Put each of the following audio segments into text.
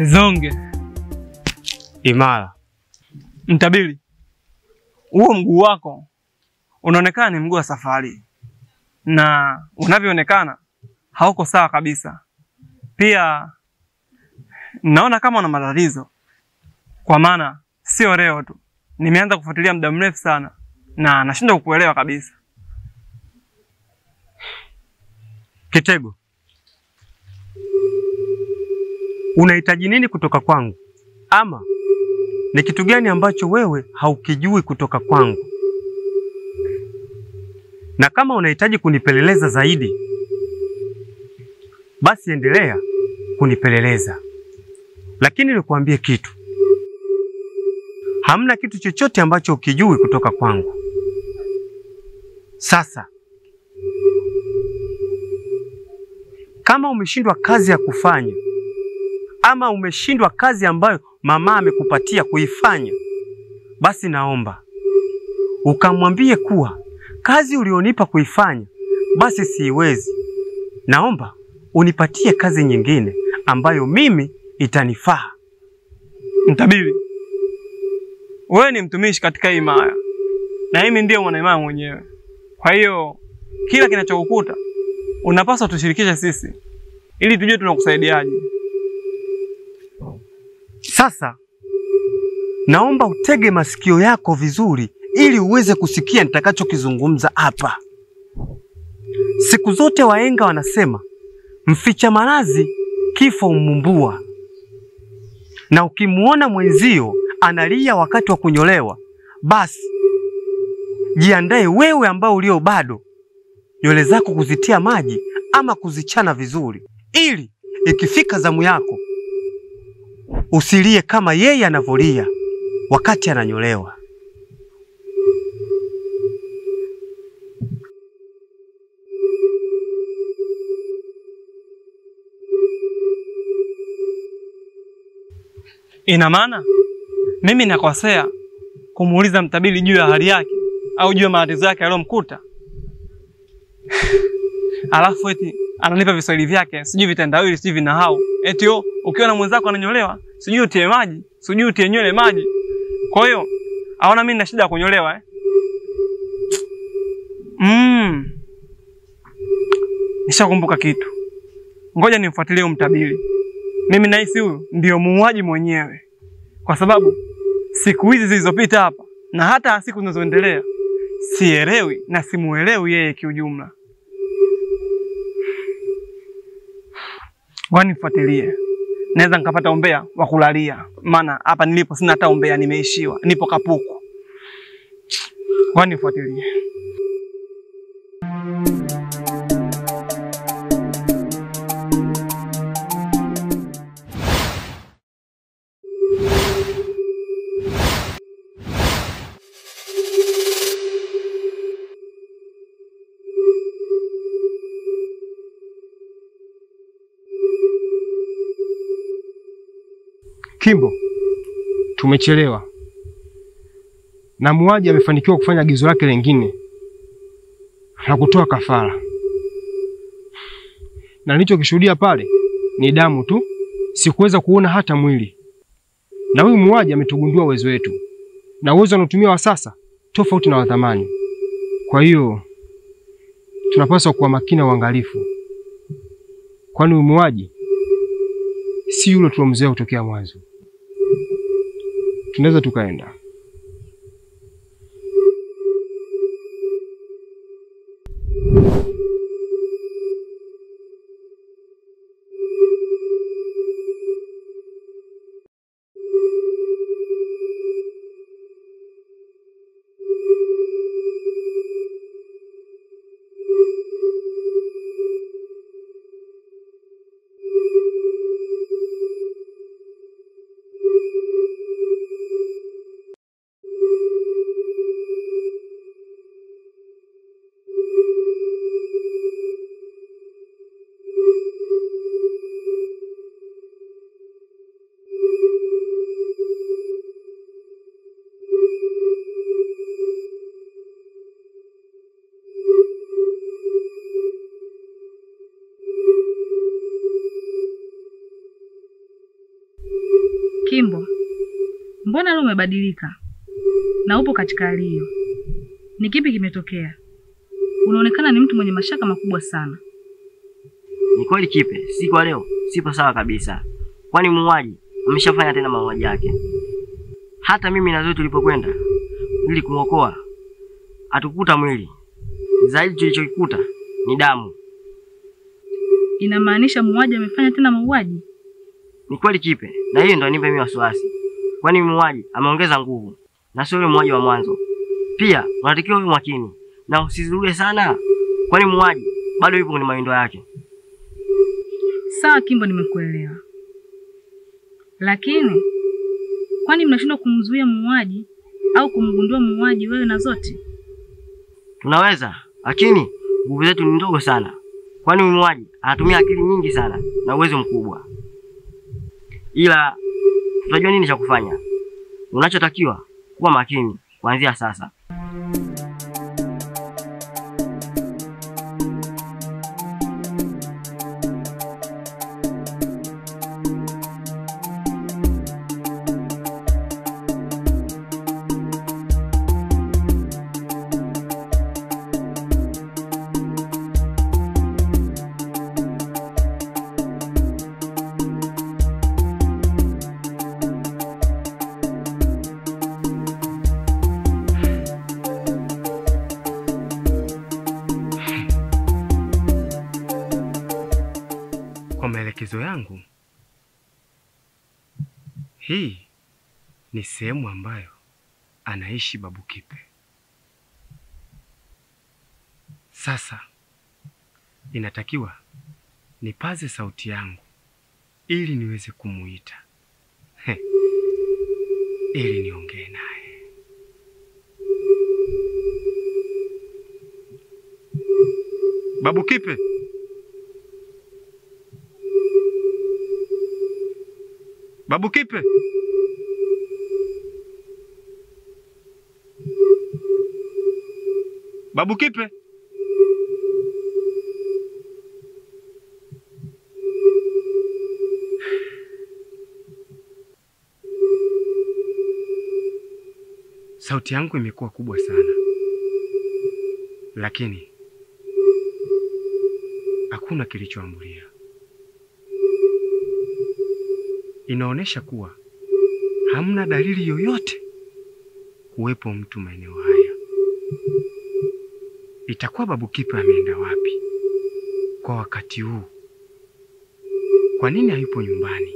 Zonge imara. Mtabili, huo mguu wako unaonekana ni mguu wa safari, na unavyoonekana hauko sawa kabisa. Pia naona kama una matatizo, kwa maana sio leo tu, nimeanza kufuatilia muda mrefu sana na nashindwa kukuelewa kabisa. Kitego, unahitaji nini kutoka kwangu, ama ni kitu gani ambacho wewe haukijui kutoka kwangu? Na kama unahitaji kunipeleleza zaidi, basi endelea kunipeleleza, lakini nikuambie kitu, hamna kitu chochote ambacho ukijui kutoka kwangu. Sasa kama umeshindwa kazi ya kufanya ama umeshindwa kazi ambayo mama amekupatia kuifanya, basi naomba ukamwambie kuwa kazi ulionipa kuifanya basi siiwezi. Naomba unipatie kazi nyingine ambayo mimi itanifaa. Mtabili, wewe ni mtumishi katika hii himaya na mimi ndiyo mwanahimaya mwenyewe. Kwa hiyo kila kinachokukuta unapaswa tushirikishe sisi ili tujue tunakusaidiaje. Sasa naomba utege masikio yako vizuri ili uweze kusikia nitakachokizungumza hapa. Siku zote wahenga wanasema mficha maradhi kifo umumbua, na ukimuona mwenzio analia wakati wa kunyolewa, basi jiandae wewe ambao ulio bado nywele zako kuzitia maji ama kuzichana vizuri, ili ikifika zamu yako usilie kama yeye anavyolia wakati ananyolewa. Ina maana mimi nakosea kumuuliza Mtabili juu ya hali yake au juu ya matatizo yake yaliyomkuta, alafu eti ananipa viswahili vyake sijui vitendawili sijui vinahau, eti yo ukiona mwenzako ananyolewa sijui utie maji sijui utie nywele maji. Kwa hiyo aona mimi nina shida ya kunyolewa eh? Mm. Nishakumbuka kitu, ngoja nimfuatilie huyu Mtabili. Mimi nahisi huyu ndio muuaji mwenyewe, kwa sababu siku hizi zilizopita hapa na hata siku zinazoendelea sielewi na simuelewi yeye kiujumla. Ngoja nifuatilie, naweza nikapata umbea wa kulalia, maana hapa nilipo sina hata umbea, nimeishiwa, nipo kapuku. Ngoja nifuatilie. Kimbo, tumechelewa na muuaji amefanikiwa kufanya agizo lake lingine la kutoa kafara, na nilichokishuhudia pale ni damu tu, sikuweza kuona hata mwili. Na huyu muuaji ametugundua uwezo wetu, na uwezo anaotumia wa sasa tofauti na wa zamani. Kwa hiyo tunapaswa kuwa makini na uangalifu, kwani huyu muuaji si yule tulomzoea kutokea mwanzo. Tunaweza tukaenda. Kimbo, mbona leo umebadilika na upo katika hali hiyo? Ni kipi kimetokea? Unaonekana ni mtu mwenye mashaka makubwa sana. Ni kweli Kipe, siku ya leo sipo sawa kabisa, kwani muuaji ameshafanya tena mauaji yake. Hata mimi na Zoe tulipokwenda ili kumwokoa hatukukuta mwili, zaidi tulichokikuta ni damu. Inamaanisha muuaji amefanya tena mauaji? Ni kweli Kipe, na hiyo ndo anipa mimi wasiwasi, kwani muuaji ameongeza nguvu na sio yule muuaji wa mwanzo. Pia unatakiwa uwe makini na usizurue sana, kwani muuaji bado yupo kwenye mawindo yake. Sawa Kimbo, nimekuelewa. Lakini kwani mnashindwa kumzuia muuaji au kumgundua muuaji wewe na Zote? Tunaweza, lakini nguvu zetu ni ndogo sana, kwani huyu muuaji anatumia akili nyingi sana na uwezo mkubwa. Ila tutajua nini cha kufanya. Unachotakiwa kuwa makini kuanzia sasa. Kwa maelekezo yangu, hii ni sehemu ambayo anaishi Babu Kipe. Sasa inatakiwa nipaze sauti yangu ili niweze kumuita He, ili niongee naye. Babu Kipe. Babu Kipe. Babu Kipe. Sauti yangu imekuwa kubwa sana, lakini hakuna kilichoambulia. Inaonyesha kuwa hamna dalili yoyote kuwepo mtu maeneo haya. Itakuwa Babu Kipe ameenda wapi kwa wakati huu? Kwa nini hayupo nyumbani?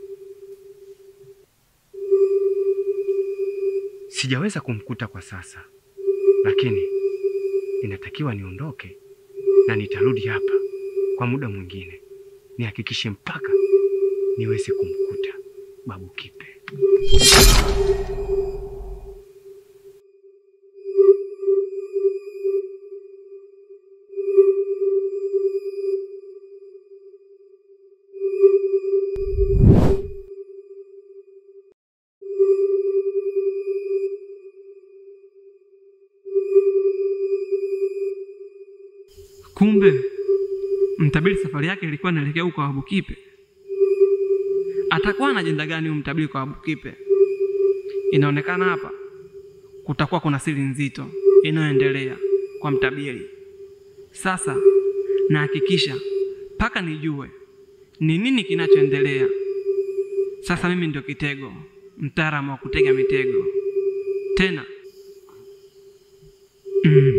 Sijaweza kumkuta kwa sasa, lakini inatakiwa niondoke na nitarudi hapa kwa muda mwingine, nihakikishe mpaka niweze kumkuta Babu Kipe. Kumbe mtabiri safari yake ilikuwa inaelekea huko kwa Babu Kipe. Atakuwa na ajenda gani huyu mtabiri kwa Babu Kipe? Inaonekana hapa kutakuwa kuna siri nzito inayoendelea kwa mtabiri. Sasa nahakikisha mpaka nijue ni nini kinachoendelea. Sasa mimi ndio kitego, mtaalamu wa kutega mitego tena. Mm.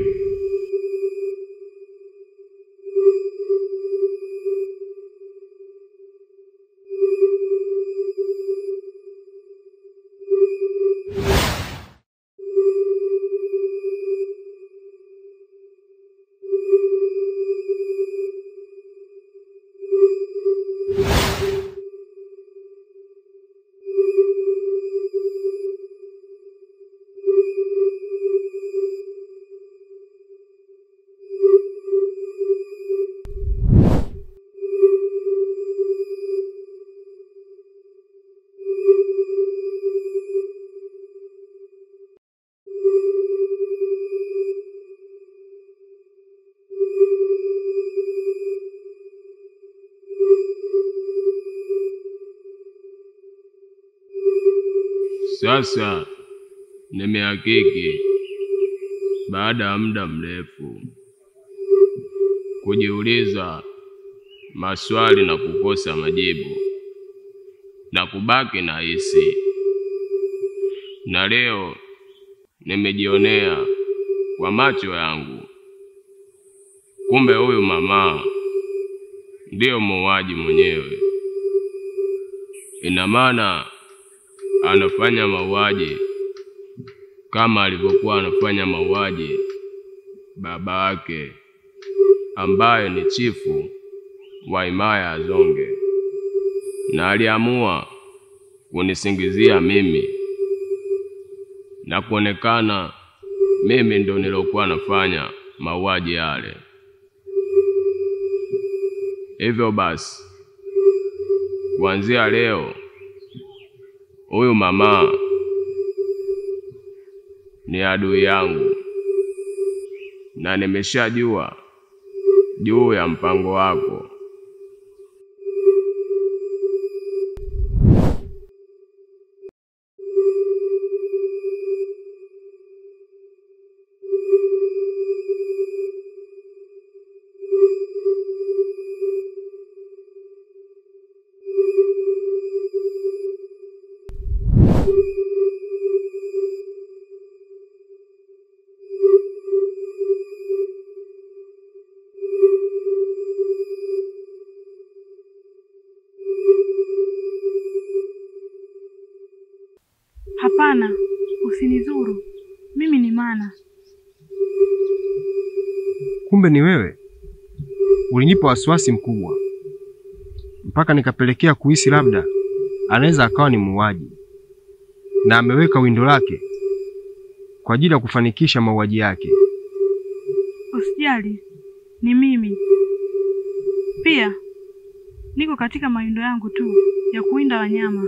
Sasa nimehakiki baada ya muda mrefu kujiuliza maswali na kukosa majibu na kubaki na hisi, na leo nimejionea kwa macho yangu, kumbe huyu mama ndiyo muuaji mwenyewe. Ina maana anafanya mauaji kama alivyokuwa anafanya mauaji baba yake ambaye ni chifu wa himaya ya Zonge, na aliamua kunisingizia mimi na kuonekana mimi ndo nilokuwa nafanya mauaji yale. Hivyo basi, kuanzia leo huyu mama ni adui yangu, na nimeshajua juu ya mpango wako. Hapana, usinizuru. Mimi ni Mana. Kumbe ni wewe. Ulinipa wasiwasi mkubwa mpaka nikapelekea kuhisi labda anaweza akawa ni muuaji na ameweka windo lake kwa ajili ya kufanikisha mauaji yake. Usijali, ni mimi. Pia niko katika mawindo yangu tu ya kuwinda wanyama,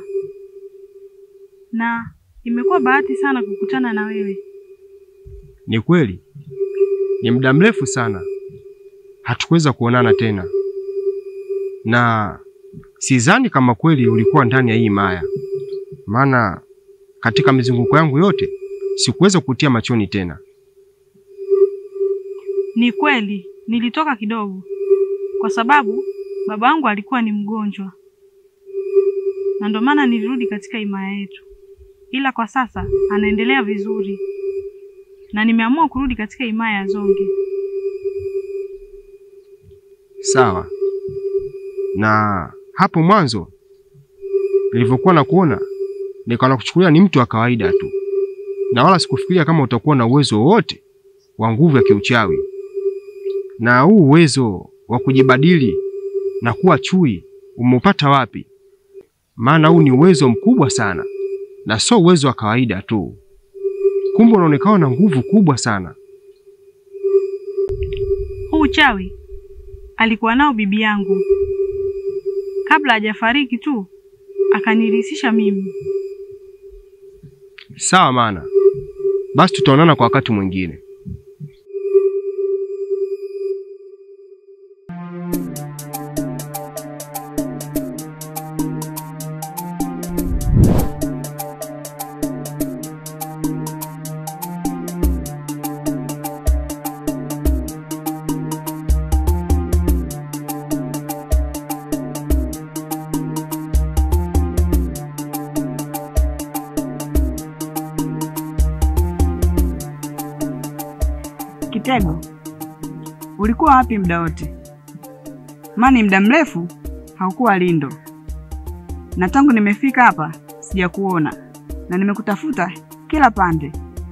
na imekuwa bahati sana kukutana na wewe. Ni kweli, ni muda mrefu sana hatukuweza kuonana tena, na sidhani kama kweli ulikuwa ndani ya hii maya, maana katika mizunguko yangu yote sikuweza kukutia machoni tena. Ni kweli nilitoka kidogo, kwa sababu baba yangu alikuwa ni mgonjwa, na ndio maana nilirudi katika himaya yetu, ila kwa sasa anaendelea vizuri, na nimeamua kurudi katika himaya ya Zonge. Sawa. Na hapo mwanzo nilivyokuwa na kuona nikaona kuchukulia ni mtu wa kawaida tu, na wala sikufikiria kama utakuwa na uwezo wowote wa nguvu ya kiuchawi, na huu uwezo wa kujibadili na kuwa chui umeupata wapi? Maana huu ni uwezo mkubwa sana na sio uwezo wa kawaida tu. Kumbe unaonekana na nguvu kubwa sana. Huu uchawi alikuwa nao bibi yangu kabla hajafariki tu, akanirithisha mimi. Sawa, maana basi tutaonana kwa wakati mwingine. Kitego, ulikuwa wapi muda wote? Maana ni muda mrefu haukuwa Lindo, na tangu nimefika hapa sijakuona na nimekutafuta kila pande.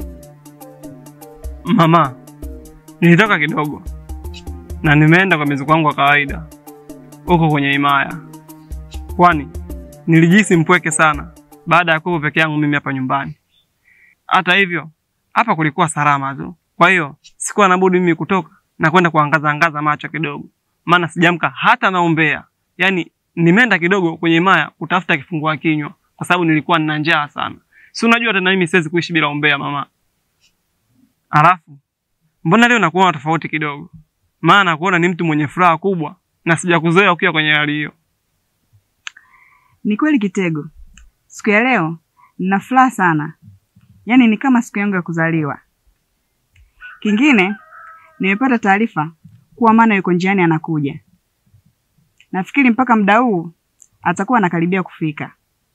Mama, nilitoka kidogo na nimeenda kwa mizuko wangu wa kawaida huko kwenye himaya, kwani nilijihisi mpweke sana baada ya kuwa peke yangu mimi hapa nyumbani. Hata hivyo, hapa kulikuwa salama tu, kwa hiyo sikuwa na budi mimi kutoka na kwenda kuangaza angaza macho kidogo, maana sijamka hata naombea. Yaani nimeenda kidogo kwenye himaya kutafuta kifungua kinywa, kwa sababu nilikuwa nina njaa sana. Si unajua tena mimi siwezi kuishi bila ombea mama. Alafu mbona leo nakuona tofauti kidogo? Maana nakuona ni mtu mwenye furaha kubwa na sijakuzoea ukiwa kwenye hali hiyo. Ni kweli Kitego, siku ya leo nina furaha sana, yaani ni kama siku yangu ya kuzaliwa. Kingine, nimepata taarifa kuwa Mana yuko njiani anakuja. Nafikiri mpaka muda huu atakuwa anakaribia kufika.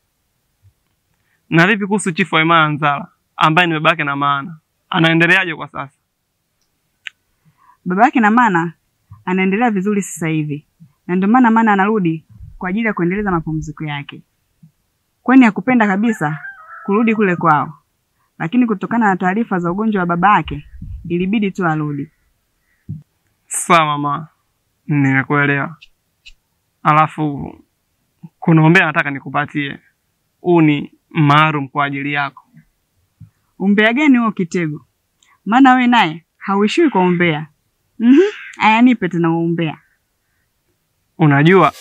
Na vipi kuhusu chifu wa Imara Nzala ambaye ni babake na Maana, anaendeleaje kwa sasa? Baba yake na Mana anaendelea vizuri sasa hivi, na ndio maana Mana anarudi kwa ajili ya kuendeleza mapumziko yake, kwani hakupenda kabisa kurudi kule kwao, lakini kutokana na taarifa za ugonjwa wa baba yake ilibidi tu arudi. Sawa mama, nimekuelewa. Alafu kuna umbea nataka nikupatie, huu ni maalum kwa ajili yako. Umbea gani huo Kitego? Maana wewe naye hauishiwi kwa umbea. Mhm, aya nipe tena huo umbea. Unajua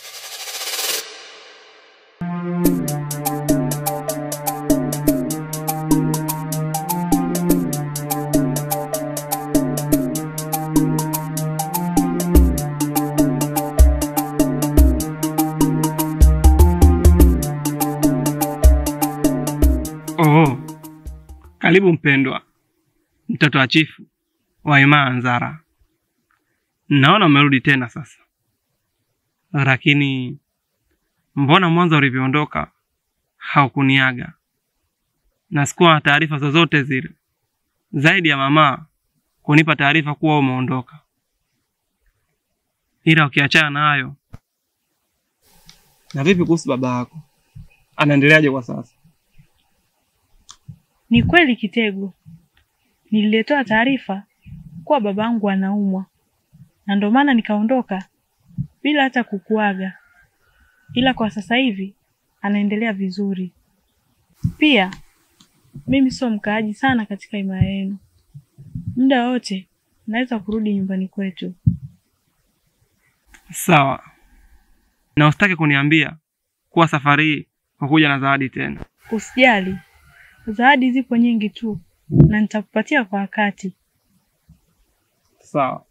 Oh, karibu mpendwa, mtoto wa chifu wa Imara Nzara. Naona umerudi tena sasa, lakini mbona mwanzo ulivyoondoka haukuniaga na sikuwa na taarifa zozote zile zaidi ya mama kunipa taarifa kuwa umeondoka. Ila ukiachana na hayo, na vipi kuhusu baba yako, anaendeleaje kwa sasa? Ni kweli Kitego, nililetewa taarifa kuwa babangu anaumwa, na ndio maana nikaondoka bila hata kukuaga, ila kwa sasa hivi anaendelea vizuri. Pia mimi sio mkaaji sana katika himaya yenu, muda wote naweza kurudi nyumbani kwetu. Sawa, na usitaki kuniambia kuwa safari hii hukuja na zawadi tena. Usijali, zawadi zipo nyingi tu na nitakupatia kwa wakati. Sawa.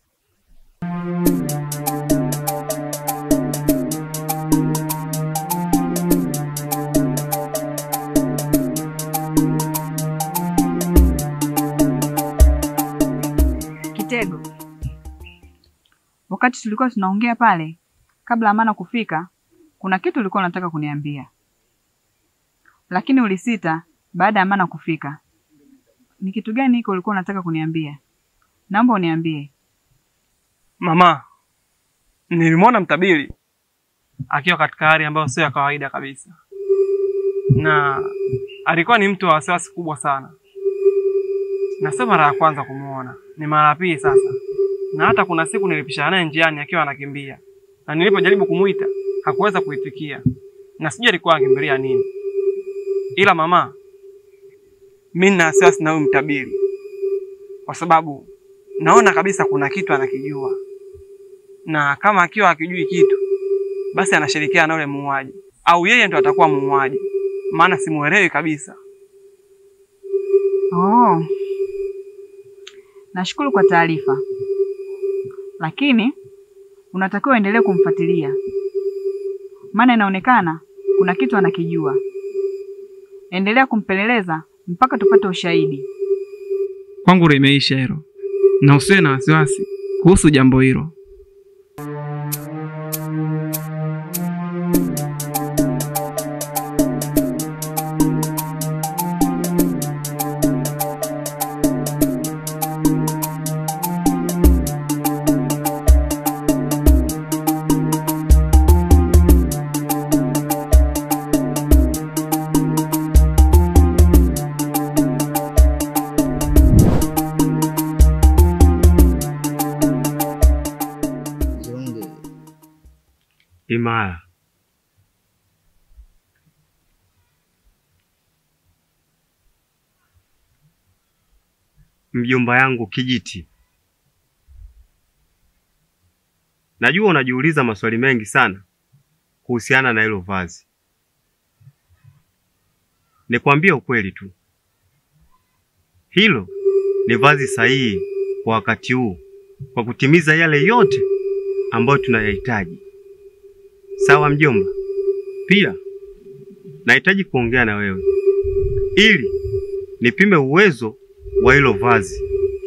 Kitego, wakati tulikuwa tunaongea pale kabla Amana kufika, kuna kitu ulikuwa unataka kuniambia, lakini ulisita baada ya Amana kufika. Ni kitu gani hiko ulikuwa unataka kuniambia? Naomba uniambie. Mama, nilimwona mtabiri akiwa katika hali ambayo sio ya kawaida kabisa, na alikuwa ni mtu wa wasiwasi kubwa sana, na sio mara ya kwanza kumwona, ni mara ya pili sasa. Na hata kuna siku nilipishana naye njiani akiwa anakimbia, na nilipojaribu kumuita hakuweza kuitikia, na sijui alikuwa akimbilia nini. Ila mama, mimi nina wasiwasi na huyu mtabiri, kwa sababu naona kabisa kuna kitu anakijua, na kama akiwa akijui kitu, basi anashirikiana na yule muuaji, au yeye ndo atakuwa muuaji, maana simuelewi kabisa. Oh, nashukuru kwa taarifa, lakini unatakiwa uendelee kumfuatilia, maana inaonekana kuna kitu anakijua. Endelea kumpeleleza mpaka tupate ushahidi. Kwangu limeisha hilo, na usiwe na wasiwasi kuhusu jambo hilo. Imara, mjomba yangu Kijiti, najua unajiuliza maswali mengi sana kuhusiana na hilo vazi. Nikwambie ukweli tu, hilo ni vazi sahihi kwa wakati huu, kwa kutimiza yale yote ambayo tunayahitaji. Sawa mjomba? Pia nahitaji kuongea na wewe ili nipime uwezo wa hilo vazi.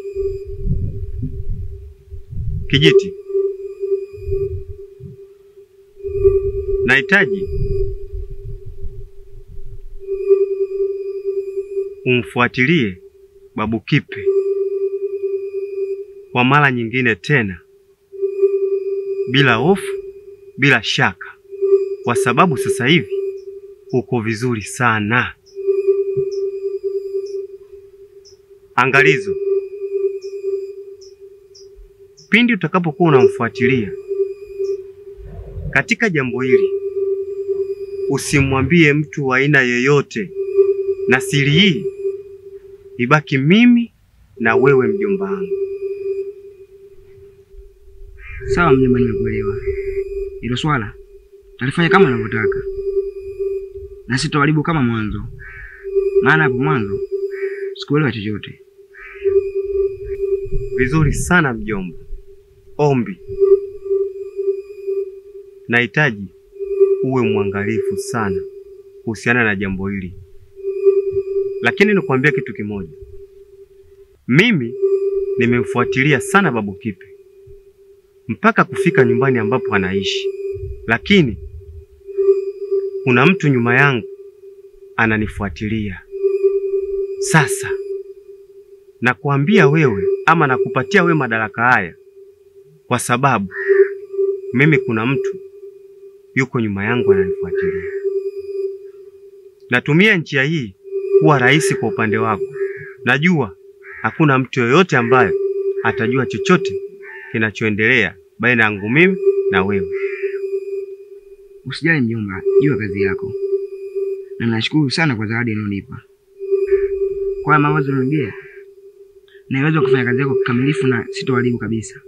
Kijiti, nahitaji umfuatilie Babu Kipe kwa mara nyingine tena, bila hofu, bila shaka, kwa sababu sasa hivi uko vizuri sana. Angalizo, pindi utakapokuwa unamfuatilia katika jambo hili, usimwambie mtu wa aina yoyote, na siri hii ibaki mimi na wewe, mjomba wangu. Sawa mjomba, nimekuelewa. Hilo swala talifanya kama unavyotaka na sitawaribu kama mwanzo, maana hapo mwanzo sikuelewa chochote. Vizuri sana mjomba. Ombi, nahitaji uwe mwangalifu sana kuhusiana na jambo hili, lakini nikwambia kitu kimoja. Mimi nimemfuatilia sana Babu Kipe mpaka kufika nyumbani ambapo anaishi, lakini kuna mtu nyuma yangu ananifuatilia. Sasa nakuambia wewe ama nakupatia wewe madaraka haya kwa sababu mimi kuna mtu yuko nyuma yangu ananifuatilia. Natumia njia hii kuwa rahisi kwa upande wako. Najua hakuna mtu yoyote ambaye atajua chochote kinachoendelea baina yangu mimi na wewe. Usijali mjomba, jua kazi yako, na nashukuru sana kwa zawadi unaonipa. Kwa haya mawazo unaongea, naweza kufanya kazi yako kikamilifu na sitoharibu kabisa.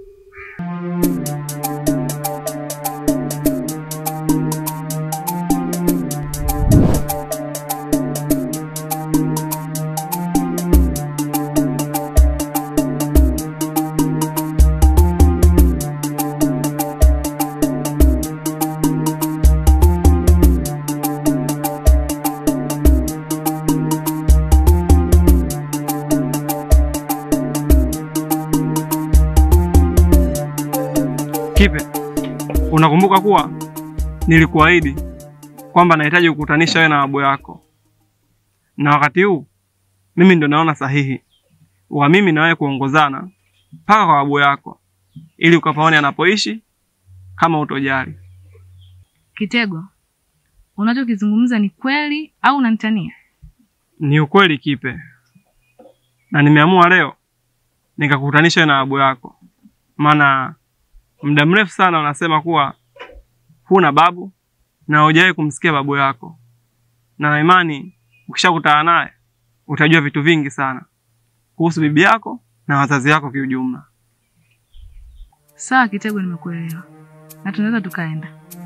Kipe, unakumbuka kuwa nilikuahidi kwamba nahitaji kukutanisha wewe na babu yako, na wakati huu mimi ndo naona sahihi wa mimi na wewe kuongozana mpaka kwa babu yako, ili ukapaone anapoishi kama utojali. Kitego, unachokizungumza ni kweli au unanitania? Ni ukweli Kipe, na nimeamua leo nikakutanisha wewe na babu yako, maana muda mrefu sana unasema kuwa huna babu na hujawahi kumsikia babu yako, na na imani ukishakutana naye utajua vitu vingi sana kuhusu bibi yako na wazazi wako kiujumla. Sawa Kitego, nimekuelewa na tunaweza tukaenda.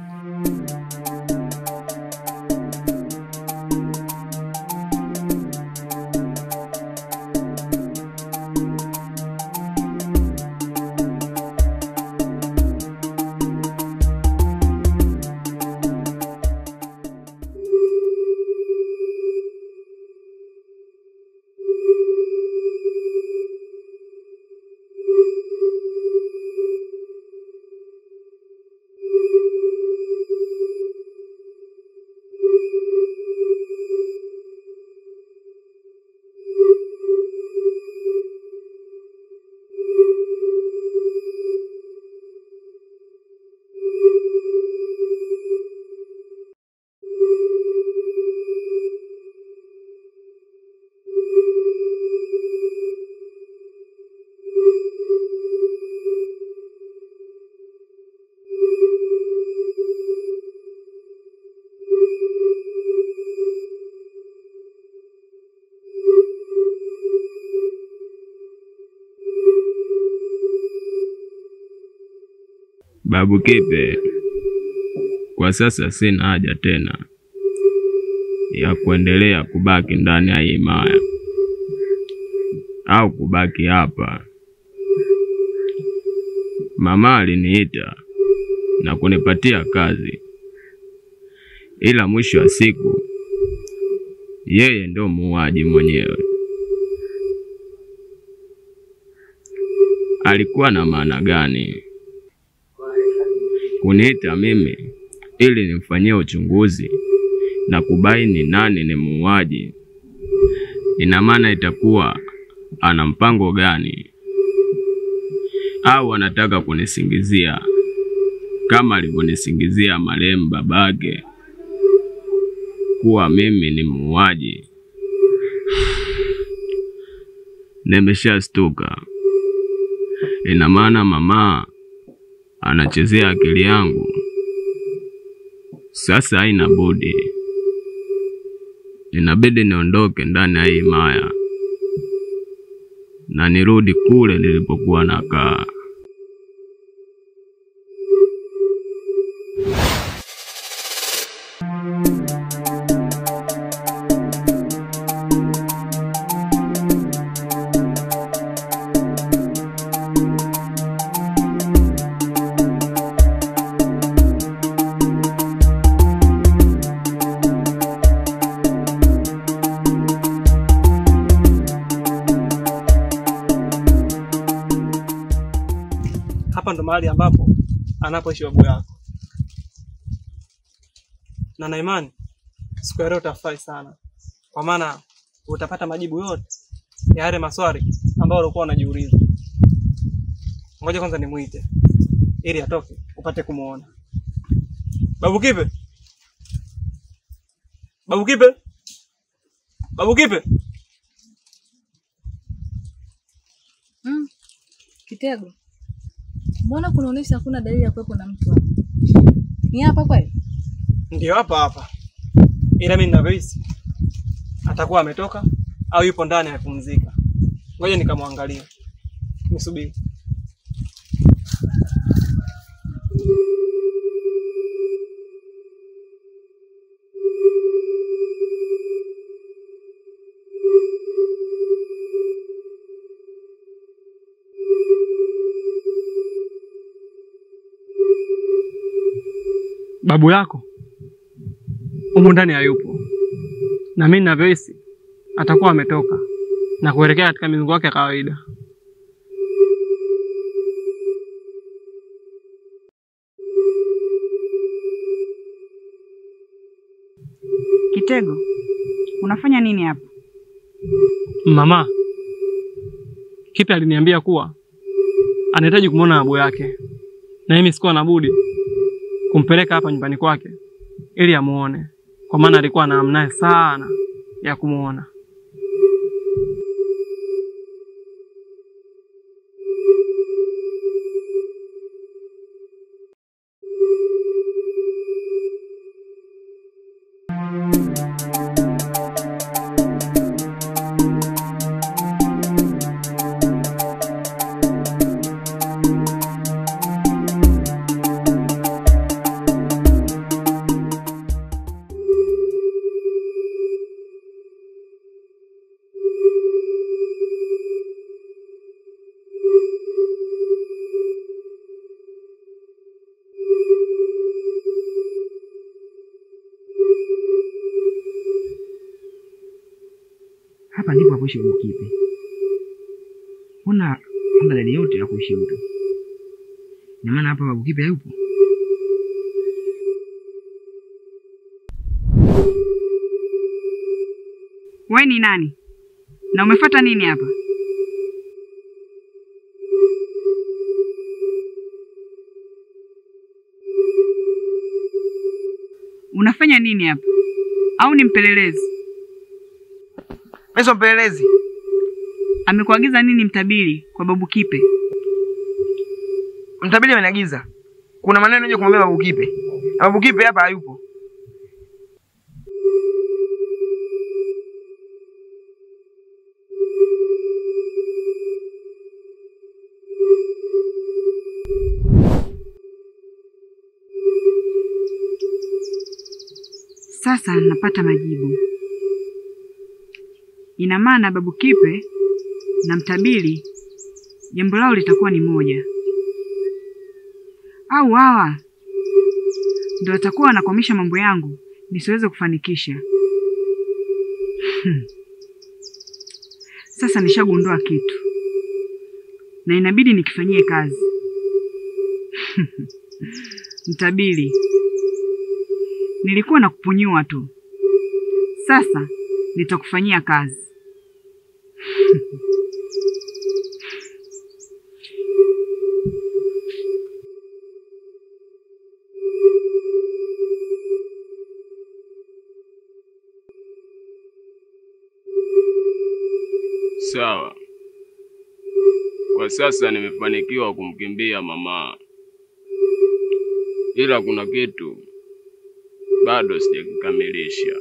Babu Kipe, kwa sasa sina haja tena ya kuendelea kubaki ndani ya himaya au kubaki hapa. Mama aliniita na kunipatia kazi, ila mwisho wa siku yeye ndo muuaji mwenyewe. Alikuwa na maana gani kuniita mimi ili nimfanyie uchunguzi na kubaini nani ni muuaji? Ina maana itakuwa ana mpango gani, au anataka kunisingizia kama alivyonisingizia marehemu babake kuwa mimi ni muuaji? Nimeshastuka. Ina maana mama anachezea akili yangu. Sasa haina budi, inabidi niondoke ndani ya hii maya na nirudi kule nilipokuwa nakaa. Hapa ndo mahali ambapo anapoishi babu yako, na na imani siku ya leo utafurahi sana, kwa maana utapata majibu yote ya yale maswali ambayo ulikuwa unajiuliza. Ngoja kwanza nimuite ili atoke upate kumuona. Babu Kipe, Babu Kipe, Babu Kipe. Mm. Kitego, mbona kunaonyesha hakuna dalili ya kuwepo na mtu hapa? Ni hapa kweli? Ndio hapa hapa, ila mimi ninavyohisi atakuwa ametoka au yupo ndani amepumzika. Ngoja nikamwangalia, nisubiri. Babu yako humu ndani hayupo, na mimi ninavyohisi atakuwa ametoka na kuelekea katika mizunguko yake ya kawaida. Kitego, unafanya nini hapa? Mama Kipe aliniambia kuwa anahitaji kumwona babu yake, na mimi sikuwa na budi kumpeleka hapa nyumbani kwake ili amuone, kwa maana alikuwa na hamu naye sana ya kumuona. Hapa ndipo hapoishi babu Kipe. Mbona hamna dalili yote ya kuishi mtu? Ina maana hapa babu Kipe hayupo? We ni nani na umefuata nini hapa? Unafanya nini hapa? Au ni mpelelezi? Mimi sio mpelelezi. Amekuagiza nini mtabiri kwa babu Kipe? Mtabiri ameniagiza. Kuna maneno nje kumwambia babu Kipe. Na babu Kipe hapa hayupo. Sasa napata majibu. Ina maana babu Kipe na mtabiri jambo lao litakuwa ni moja, au hawa ndio watakuwa wanakwamisha mambo yangu nisiweze kufanikisha. Sasa nishagundua kitu na inabidi nikifanyie kazi. Mtabiri, nilikuwa na kupunyua tu, sasa nitakufanyia kazi. Sawa. Kwa sasa nimefanikiwa kumkimbia mama, ila kuna kitu bado sijakikamilisha.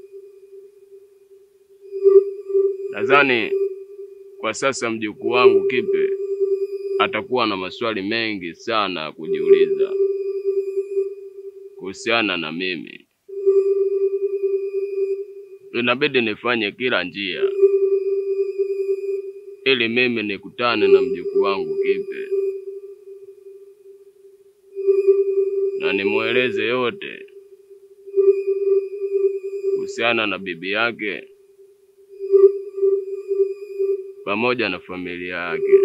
Nadhani kwa sasa mjukuu wangu Kipe atakuwa na maswali mengi sana ya kujiuliza kuhusiana na mimi. Inabidi nifanye kila njia ili mimi nikutane na mjukuu wangu Kipe na nimweleze yote kuhusiana na bibi yake pamoja na familia yake.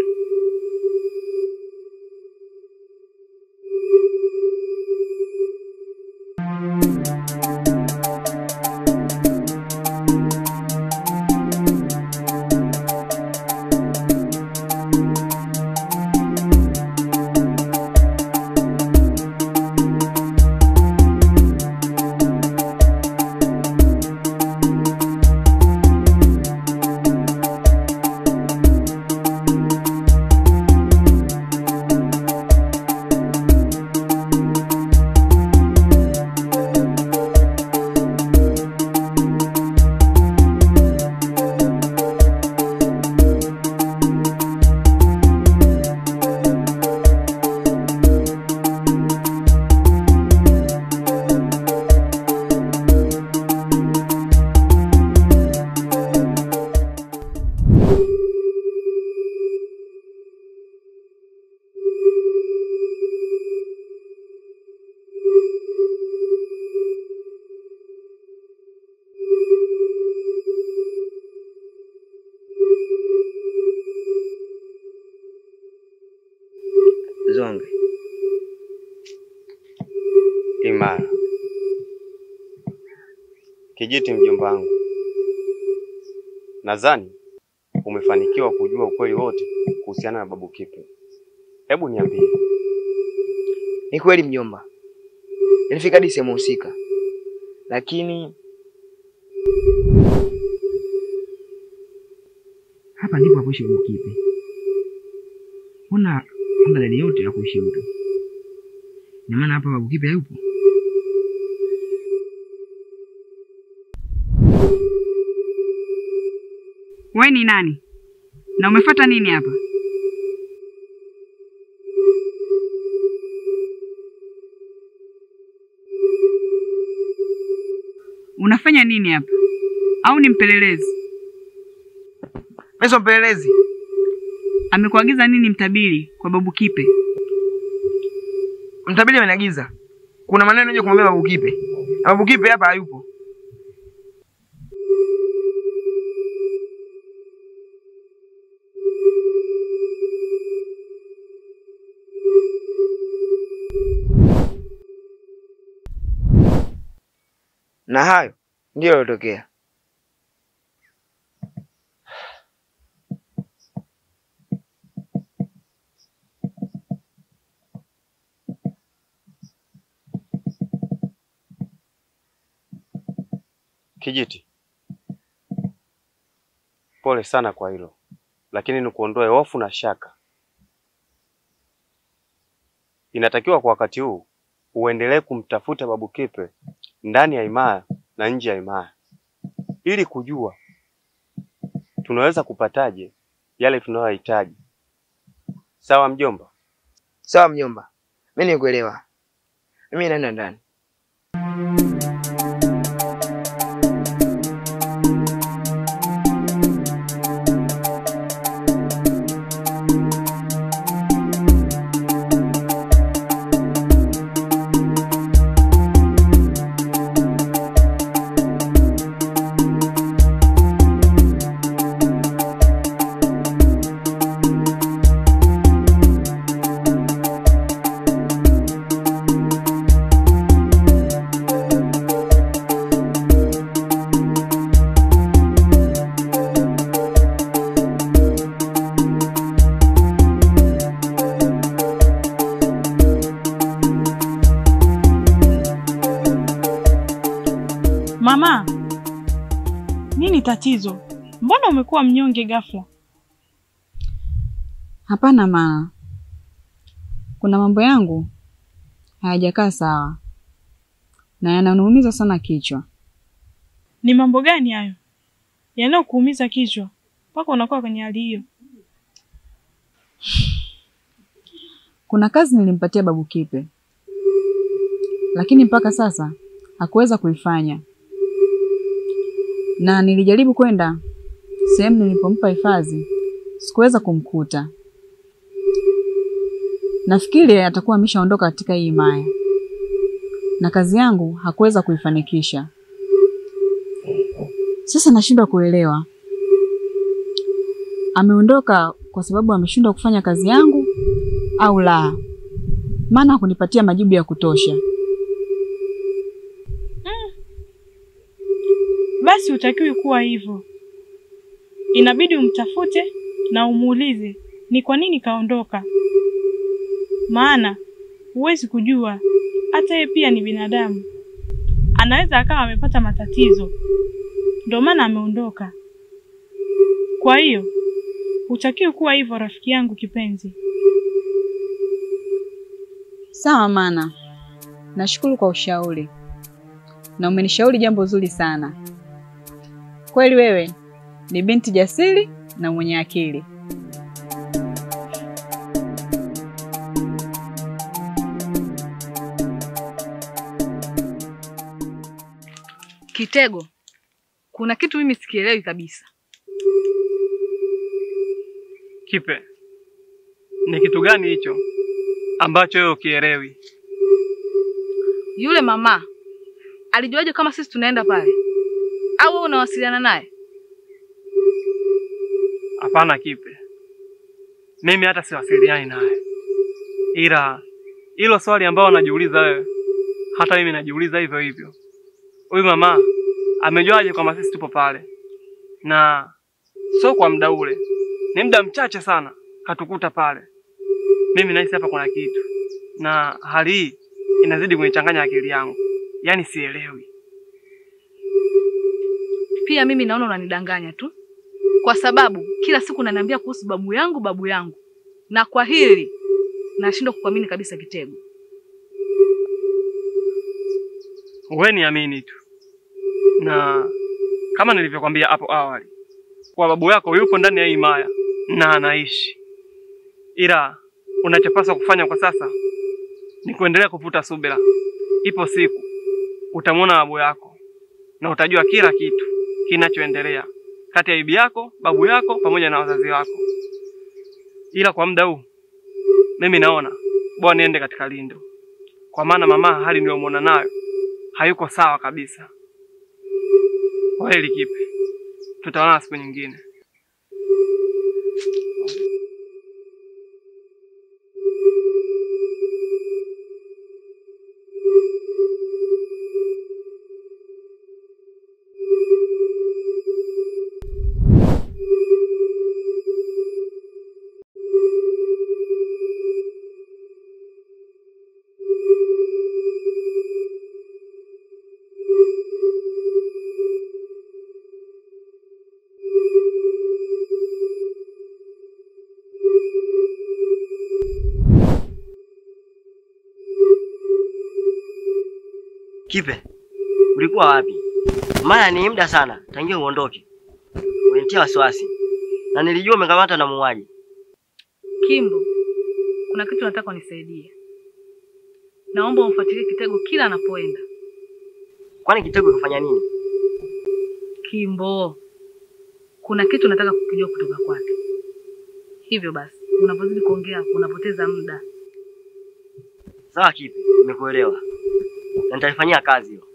Zonge, Imara. Kijiti, mjomba wangu, nadhani umefanikiwa kujua ukweli wote kuhusiana na babu Kipe. Hebu niambie, ni kweli mjomba, nilifika hadi sehemu husika, lakini hapa ndipo hapoishi babu Kipe. Mbona hamna dalili yote ya kuishi mtu? Ina maana hapa babu Kipe hayupo? We ni nani na umefuata nini hapa? Unafanya nini hapa? Au ni mpelelezi? Mimi sio mpelelezi. Amekuagiza nini mtabiri kwa babu Kipe? Mtabiri ameniagiza kuna maneno nje kumwambia babu Kipe, na babu Kipe hapa hayupo. na hayo ndiyo yalotokea. Kijiti, pole sana kwa hilo, lakini nikuondoe hofu na shaka. Inatakiwa kwa wakati huu uendelee kumtafuta babu Kipe ndani ya himaya na nje ya himaya ili kujua tunaweza kupataje yale tunayohitaji. Sawa mjomba? Sawa mjomba, mimi nikuelewa. Mimi naenda ndani. Mama, nini tatizo? Mbona umekuwa mnyonge ghafla? Hapana mama, kuna mambo yangu hayajakaa sawa na yananiumiza sana kichwa. Ni mambo gani hayo yanayokuumiza kichwa mpaka unakuwa kwenye hali hiyo? Kuna kazi nilimpatia babu Kipe, lakini mpaka sasa hakuweza kuifanya, na nilijaribu kwenda sehemu nilipompa hifadhi, sikuweza kumkuta. Nafikiri atakuwa ameshaondoka katika hii himaya, na kazi yangu hakuweza kuifanikisha. Sasa nashindwa kuelewa, ameondoka kwa sababu ameshindwa kufanya kazi yangu au la, maana hakunipatia majibu ya kutosha. Basi hutakiwi kuwa hivyo, inabidi umtafute na umuulize ni kwa nini kaondoka, maana huwezi kujua, hata yeye pia ni binadamu, anaweza akawa amepata matatizo, ndio maana ameondoka. Kwa hiyo hutakiwi kuwa hivyo, rafiki yangu kipenzi. Sawa mana, nashukuru kwa ushauri na umenishauri jambo zuri sana. Kweli wewe ni binti jasiri na mwenye akili. Kitego, kuna kitu mimi sikielewi kabisa. Kipe, ni kitu gani hicho ambacho wewe ukielewi? Yule mama alijuaje kama sisi tunaenda pale? Au wewe unawasiliana naye? Hapana Kipe, mimi hata siwasiliani naye, ila hilo swali ambalo unajiuliza wewe, hata mimi najiuliza hivyo hivyo. Huyu mama amejuaje kwamba sisi tupo pale? Na sio kwa muda ule, ni muda mchache sana katukuta pale. Mimi nahisi hapa kuna kitu, na hali hii inazidi kunichanganya akili yangu, yaani sielewi. Pia mimi naona unanidanganya tu, kwa sababu kila siku unaniambia kuhusu babu yangu, babu yangu, na kwa hili nashindwa kukuamini kabisa, Kitego. Wewe niamini tu, na kama nilivyokwambia hapo awali, kwa babu yako yupo ndani ya hii himaya na anaishi, ila unachopaswa kufanya kwa sasa ni kuendelea kuvuta subira. Ipo siku utamwona babu yako na utajua kila kitu kinachoendelea kati ya bibi yako, babu yako pamoja na wazazi wako. Ila kwa muda huu mimi naona bora niende katika lindo, kwa maana mama hali niliyomwona nayo hayuko sawa kabisa. Kwa heli Kipe, tutaonana siku nyingine. Kipe, ulikuwa wapi? Maana ni muda sana tangia uondoke, unitia wasiwasi na nilijua umekamata na muuaji. Kimbo, kuna kitu nataka unisaidie. Naomba umfuatilie Kitego kila anapoenda. Kwani Kitego kafanya nini? Kimbo, kuna kitu nataka kukijua kutoka kwake. Hivyo basi, unapozidi kuongea unapoteza muda. Sawa Kipe, nimekuelewa na nitalifanyia kazi hiyo.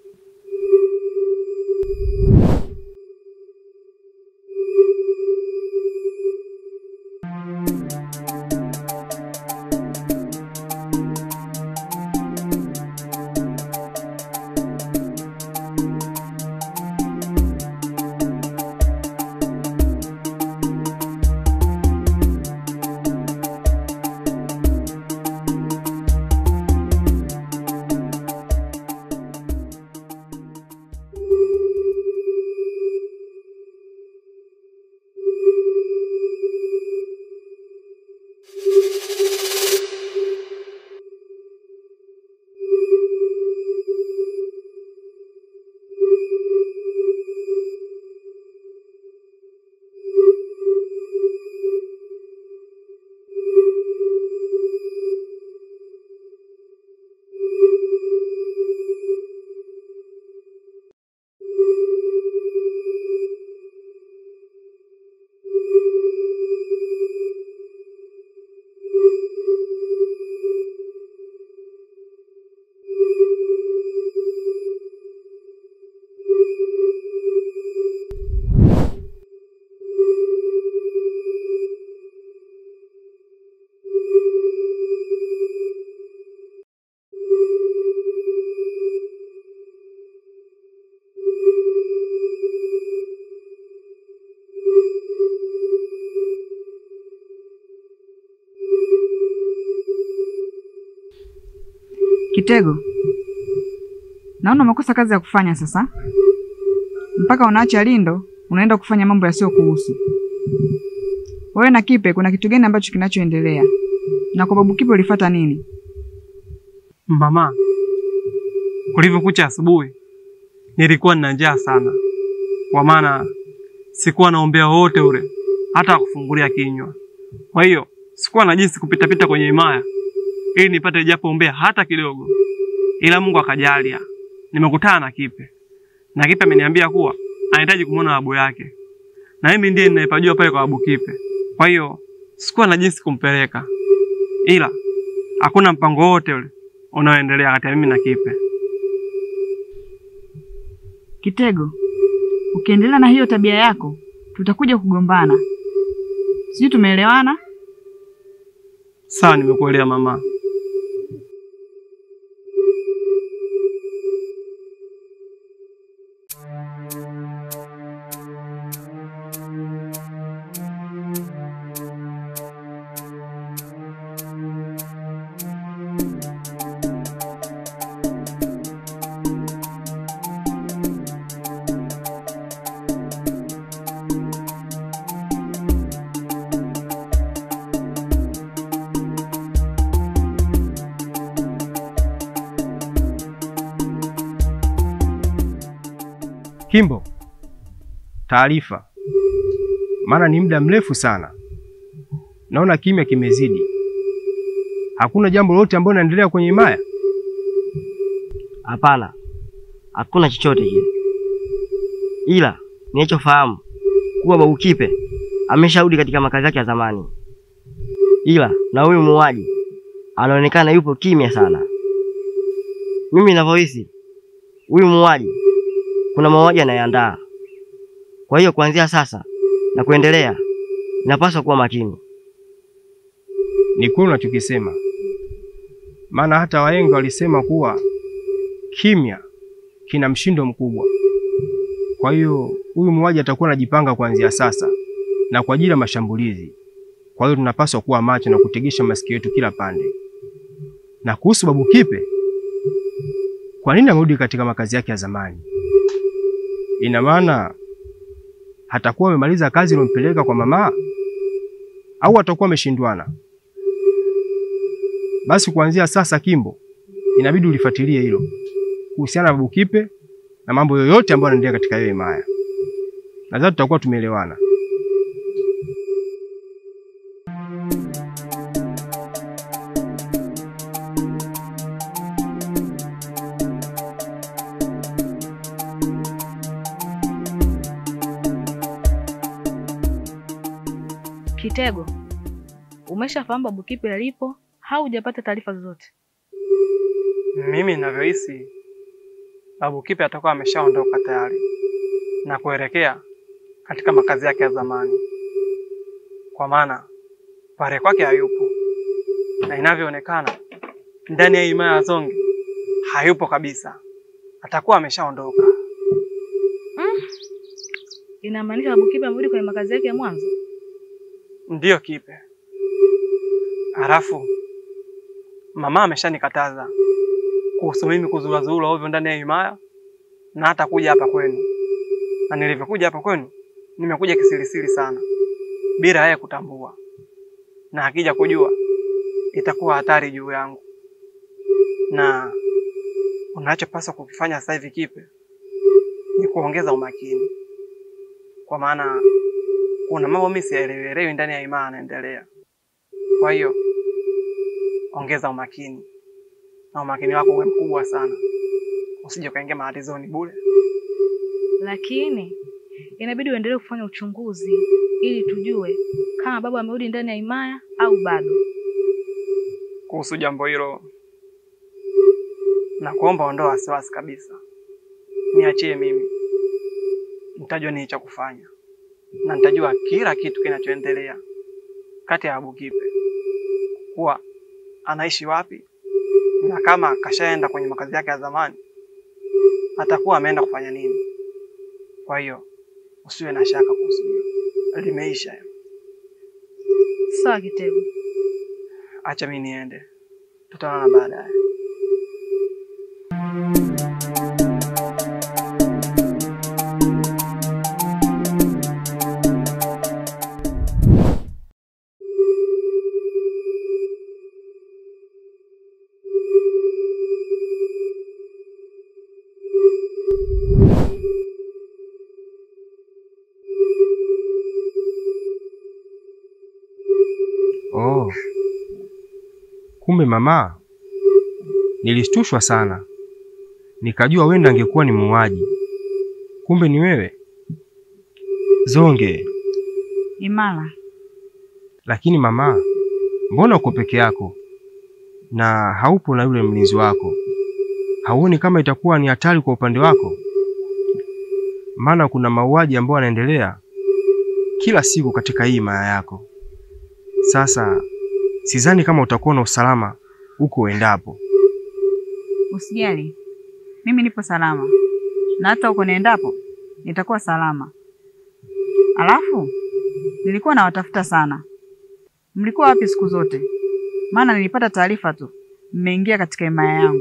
Kitego, naona umekosa kazi ya kufanya sasa, mpaka unaacha Lindo unaenda kufanya mambo yasiyokuhusu wewe. Na Kipe, kuna kitu gani ambacho kinachoendelea? Na kwa babu Kipe ulifuata nini? Mama, kulivyokucha asubuhi nilikuwa nina njaa sana, kwa maana sikuwa naombea wowote ule hata kufungulia kinywa. Kwa hiyo sikuwa na jinsi kupitapita kwenye himaya ili nipate japo ombea hata kidogo, ila Mungu akajalia nimekutana na Kipe na Kipe ameniambia kuwa anahitaji kumwona babu yake, na mimi ndiye ninayepajua pale kwa babu Kipe. Kwa hiyo sikuwa na jinsi kumpeleka, ila hakuna mpango wote ule unaoendelea kati ya mimi na Kipe. Kitego, ukiendelea na hiyo tabia yako tutakuja kugombana. Sijui tumeelewana? Sawa, nimekuelewa mama. Kimbo, taarifa, maana ni muda mrefu sana, naona kimya kimezidi. Hakuna jambo lolote ambalo linaendelea kwenye himaya? Hapana, hakuna chochote kile, ila ninachofahamu kuwa babu Kipe amesharudi katika makazi yake ya zamani, ila na huyu muuaji anaonekana yupo kimya sana. Mimi ninavyohisi, huyu muuaji kuna mauaji anayeandaa. Kwa hiyo kuanzia sasa na kuendelea, inapaswa kuwa makini. Ni kweli unachokisema, maana hata wahenga walisema kuwa kimya kina mshindo mkubwa. Kwa hiyo huyu muuaji atakuwa anajipanga kuanzia sasa na kwa ajili ya mashambulizi. Kwa hiyo tunapaswa kuwa macho na kutegesha masikio yetu kila pande. Na kuhusu babu Kipe, kwa nini amerudi katika makazi yake ya zamani? Ina maana hatakuwa amemaliza kazi iliyompeleka kwa mama au atakuwa ameshindwana? Basi kuanzia sasa, Kimbo, inabidi ulifuatilie hilo kuhusiana na babu Kipe na mambo yoyote ambayo yanaendelea katika hiyo himaya. Nadhani tutakuwa tumeelewana. Kitego, umeshafahamu babu Kipe alipo au hujapata taarifa zozote? Mimi ninavyohisi babu Kipe atakuwa ameshaondoka tayari na kuelekea katika makazi yake ya zamani, kwa maana pale kwake hayupo, na inavyoonekana ndani ya himaya ya Zonge hayupo kabisa, atakuwa ameshaondoka. Mm. Inamaanisha babu Kipe amerudi kwenye makazi yake ya mwanzo? Ndiyo Kipe. Halafu mama ameshanikataza kuhusu mimi kuzurazura ovyo ndani ya himaya na hata kuja hapa kwenu, na nilivyokuja hapa kwenu nimekuja kisirisiri sana bila yeye kutambua, na akija kujua itakuwa hatari juu yangu. Na unachopaswa kukifanya sasa hivi Kipe ni kuongeza umakini, kwa maana kuna mambo mimi siyaelewi ndani ya himaya yanaendelea. Kwa hiyo ongeza umakini na umakini wako uwe mkubwa sana, usije ukaingia matatizoni bure. Lakini inabidi uendelee kufanya uchunguzi ili tujue kama baba amerudi ndani ya himaya au bado. Kuhusu jambo hilo, na kuomba ondoa wasiwasi kabisa, niachie mimi, nitajua nini cha kufanya na nitajua kila kitu kinachoendelea kati ya Abu Kipe, kuwa anaishi wapi, na kama kashaenda kwenye makazi yake ya zamani atakuwa ameenda kufanya nini. Kwa hiyo usiwe na shaka kuhusu hilo, limeisha hilo. Sawa Kitego. Acha mimi niende, tutaonana baadaye. Oh, kumbe mama, nilishtushwa sana, nikajua wenda angekuwa ni muuaji, kumbe ni wewe Zonge. Imara, Lakini mama, mbona uko peke yako na haupo na yule mlinzi wako? Hauoni kama itakuwa ni hatari kwa upande wako? Maana kuna mauaji ambayo yanaendelea kila siku katika hii himaya yako. Sasa sidhani kama utakuwa na usalama huko uendapo. usijali, mimi nipo salama, na hata huko niendapo nitakuwa salama. Alafu nilikuwa nawatafuta sana, mlikuwa wapi siku zote? Maana nilipata taarifa tu mmeingia katika himaya yangu.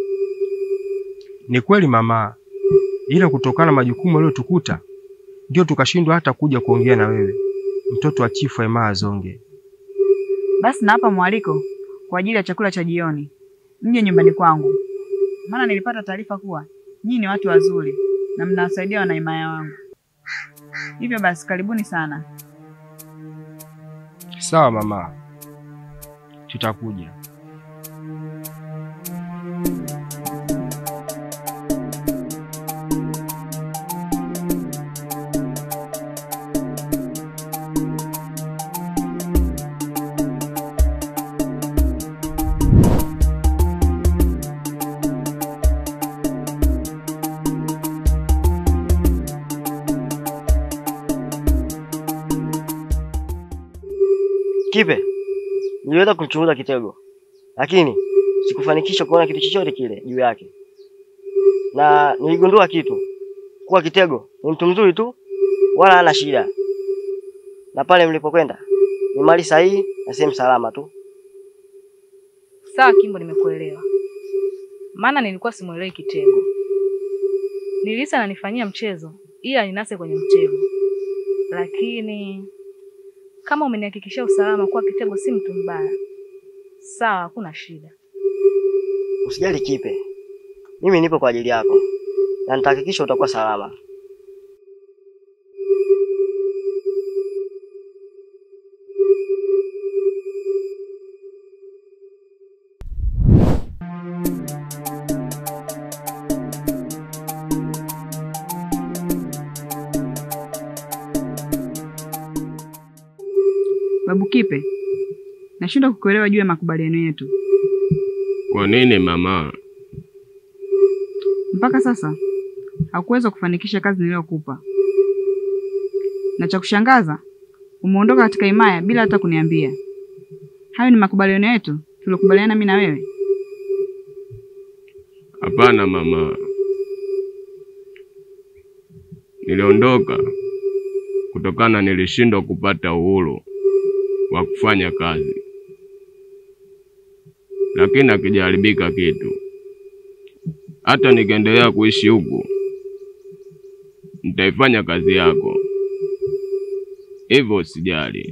Ni kweli mama, ila kutokana na majukumu yaliyotukuta ndio tukashindwa hata kuja kuongea na wewe, mtoto wa chifu wa himaya Zonge. Basi nawapa mwaliko kwa ajili ya chakula cha jioni, mje nyumbani kwangu, maana nilipata taarifa kuwa nyinyi ni watu wazuri na mnawasaidia wanahimaya wangu. Hivyo basi, karibuni sana. Sawa mama, tutakuja. Kipe, niliweza kumchunguza Kitego, lakini sikufanikisha kuona kitu chochote kile juu yake, na niligundua kitu kuwa Kitego ni mtu mzuri tu, wala hana shida, na pale mlipokwenda ni mali sahihi na sehemu salama tu. Sawa Kimbo, nimekuelewa. Maana nilikuwa simuelewi Kitego. Nilisa ananifanyia mchezo ila ninase kwenye mtego, lakini kama umenihakikishia usalama kuwa Kitego si mtu mbaya, sawa, hakuna shida. Usijali Kipe, mimi nipo kwa ajili yako na nitahakikisha utakuwa salama. Babu Kipe, nashindwa kukuelewa juu ya makubaliano yetu. Kwa nini mama? Mpaka sasa hakuweza kufanikisha kazi niliyokupa, na cha kushangaza umeondoka katika himaya bila hata kuniambia. Hayo ni makubaliano yetu tuliokubaliana mimi na wewe. Hapana mama, niliondoka kutokana nilishindwa kupata uhuru wa kufanya kazi, lakini akijaribika kitu, hata nikiendelea kuishi huku, nitaifanya kazi yako, hivyo usijali.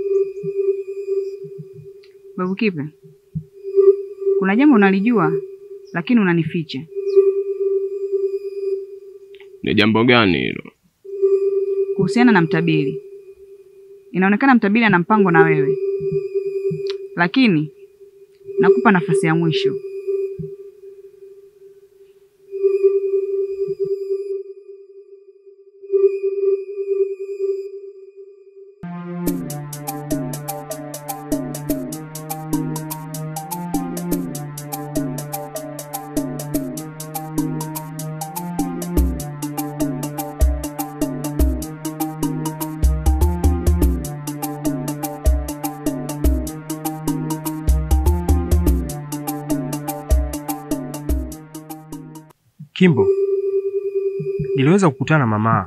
Babu Kipe, kuna jambo unalijua lakini unanificha. Ni jambo gani hilo? kuhusiana na Mtabiri. Inaonekana Mtabiri ana mpango na wewe, lakini nakupa nafasi ya mwisho. Kimbo, niliweza kukutana na mama,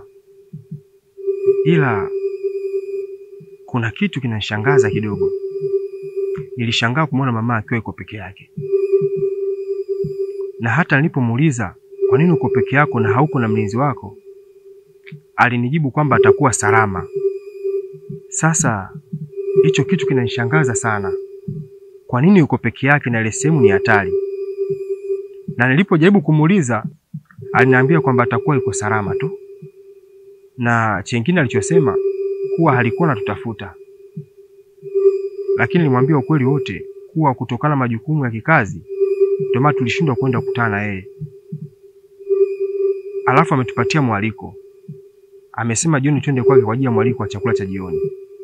ila kuna kitu kinanishangaza kidogo. Nilishangaa kumwona mama akiwa yuko peke yake, na hata nilipomuuliza kwa nini uko peke yako na hauko na mlinzi wako, alinijibu kwamba atakuwa salama. Sasa hicho kitu kinanishangaza sana. Kwa nini uko peke yake na ile sehemu ni hatari? Na nilipojaribu kumuuliza, aliniambia kwamba atakuwa yuko salama tu, na chengine alichosema kuwa halikuwa natutafuta, lakini nilimwambia ukweli wote kuwa kutokana na majukumu ya kikazi ndio maana tulishindwa kwenda kukutana na yeye. Alafu ametupatia mwaliko, amesema jioni twende kwake kwa ajili ya mwaliko wa chakula cha jioni.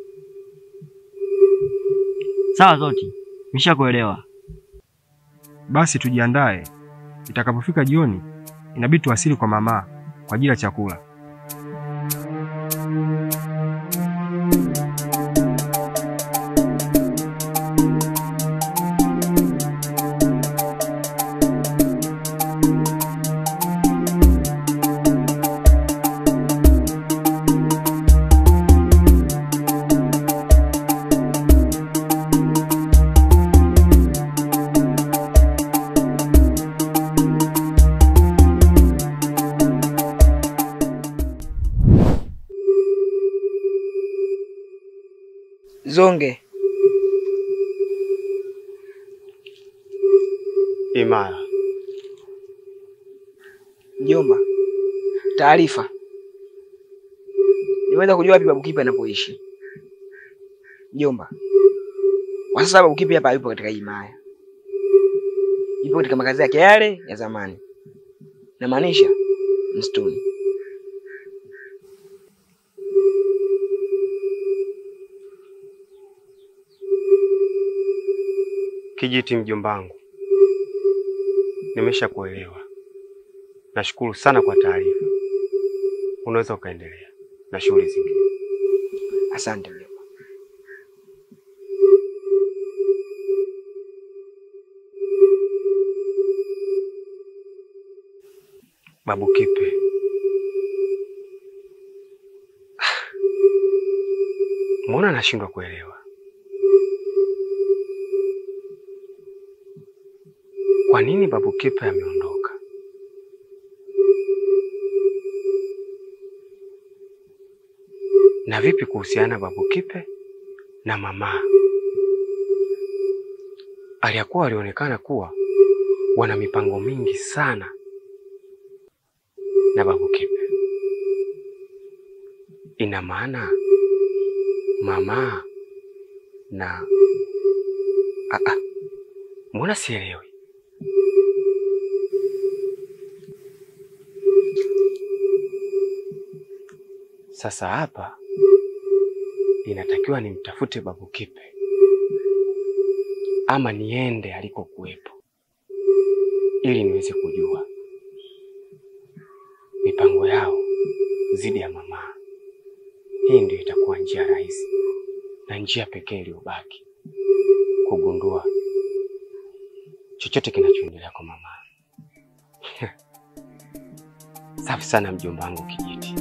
Sawa Zoti, nimeshakuelewa. Basi tujiandae, itakapofika jioni inabidi tuwasili kwa mama kwa ajili ya chakula. Zonge, Imara, mjomba, taarifa. Nimeweza kujua wapi Babu Kipe anapoishi. Mjomba, kwa sasa Babu Kipe hapa hayupo katika hii maya, yupo katika makazi yake yale ya zamani, namaanisha msituni. Kijiti mjombangu, nimeshakuelewa. Nashukuru sana kwa taarifa. Unaweza ukaendelea na shughuli zingine. Asante mjomba. Babu Kipe, mbona nashindwa kuelewa? Kwa nini Babu Kipe ameondoka? Na vipi kuhusiana Babu Kipe na mama? Aliyakuwa walionekana kuwa wana mipango mingi sana na Babu Kipe. Ina maana mama na ah, ah. Mbona sielewi? Sasa hapa inatakiwa nimtafute Babu Kipe ama niende alikokuwepo ili niweze kujua mipango yao dhidi ya mama. Hii ndio itakuwa njia rahisi na njia pekee iliyobaki kugundua chochote kinachoendelea kwa mama. Safi sana mjomba wangu Kijiti.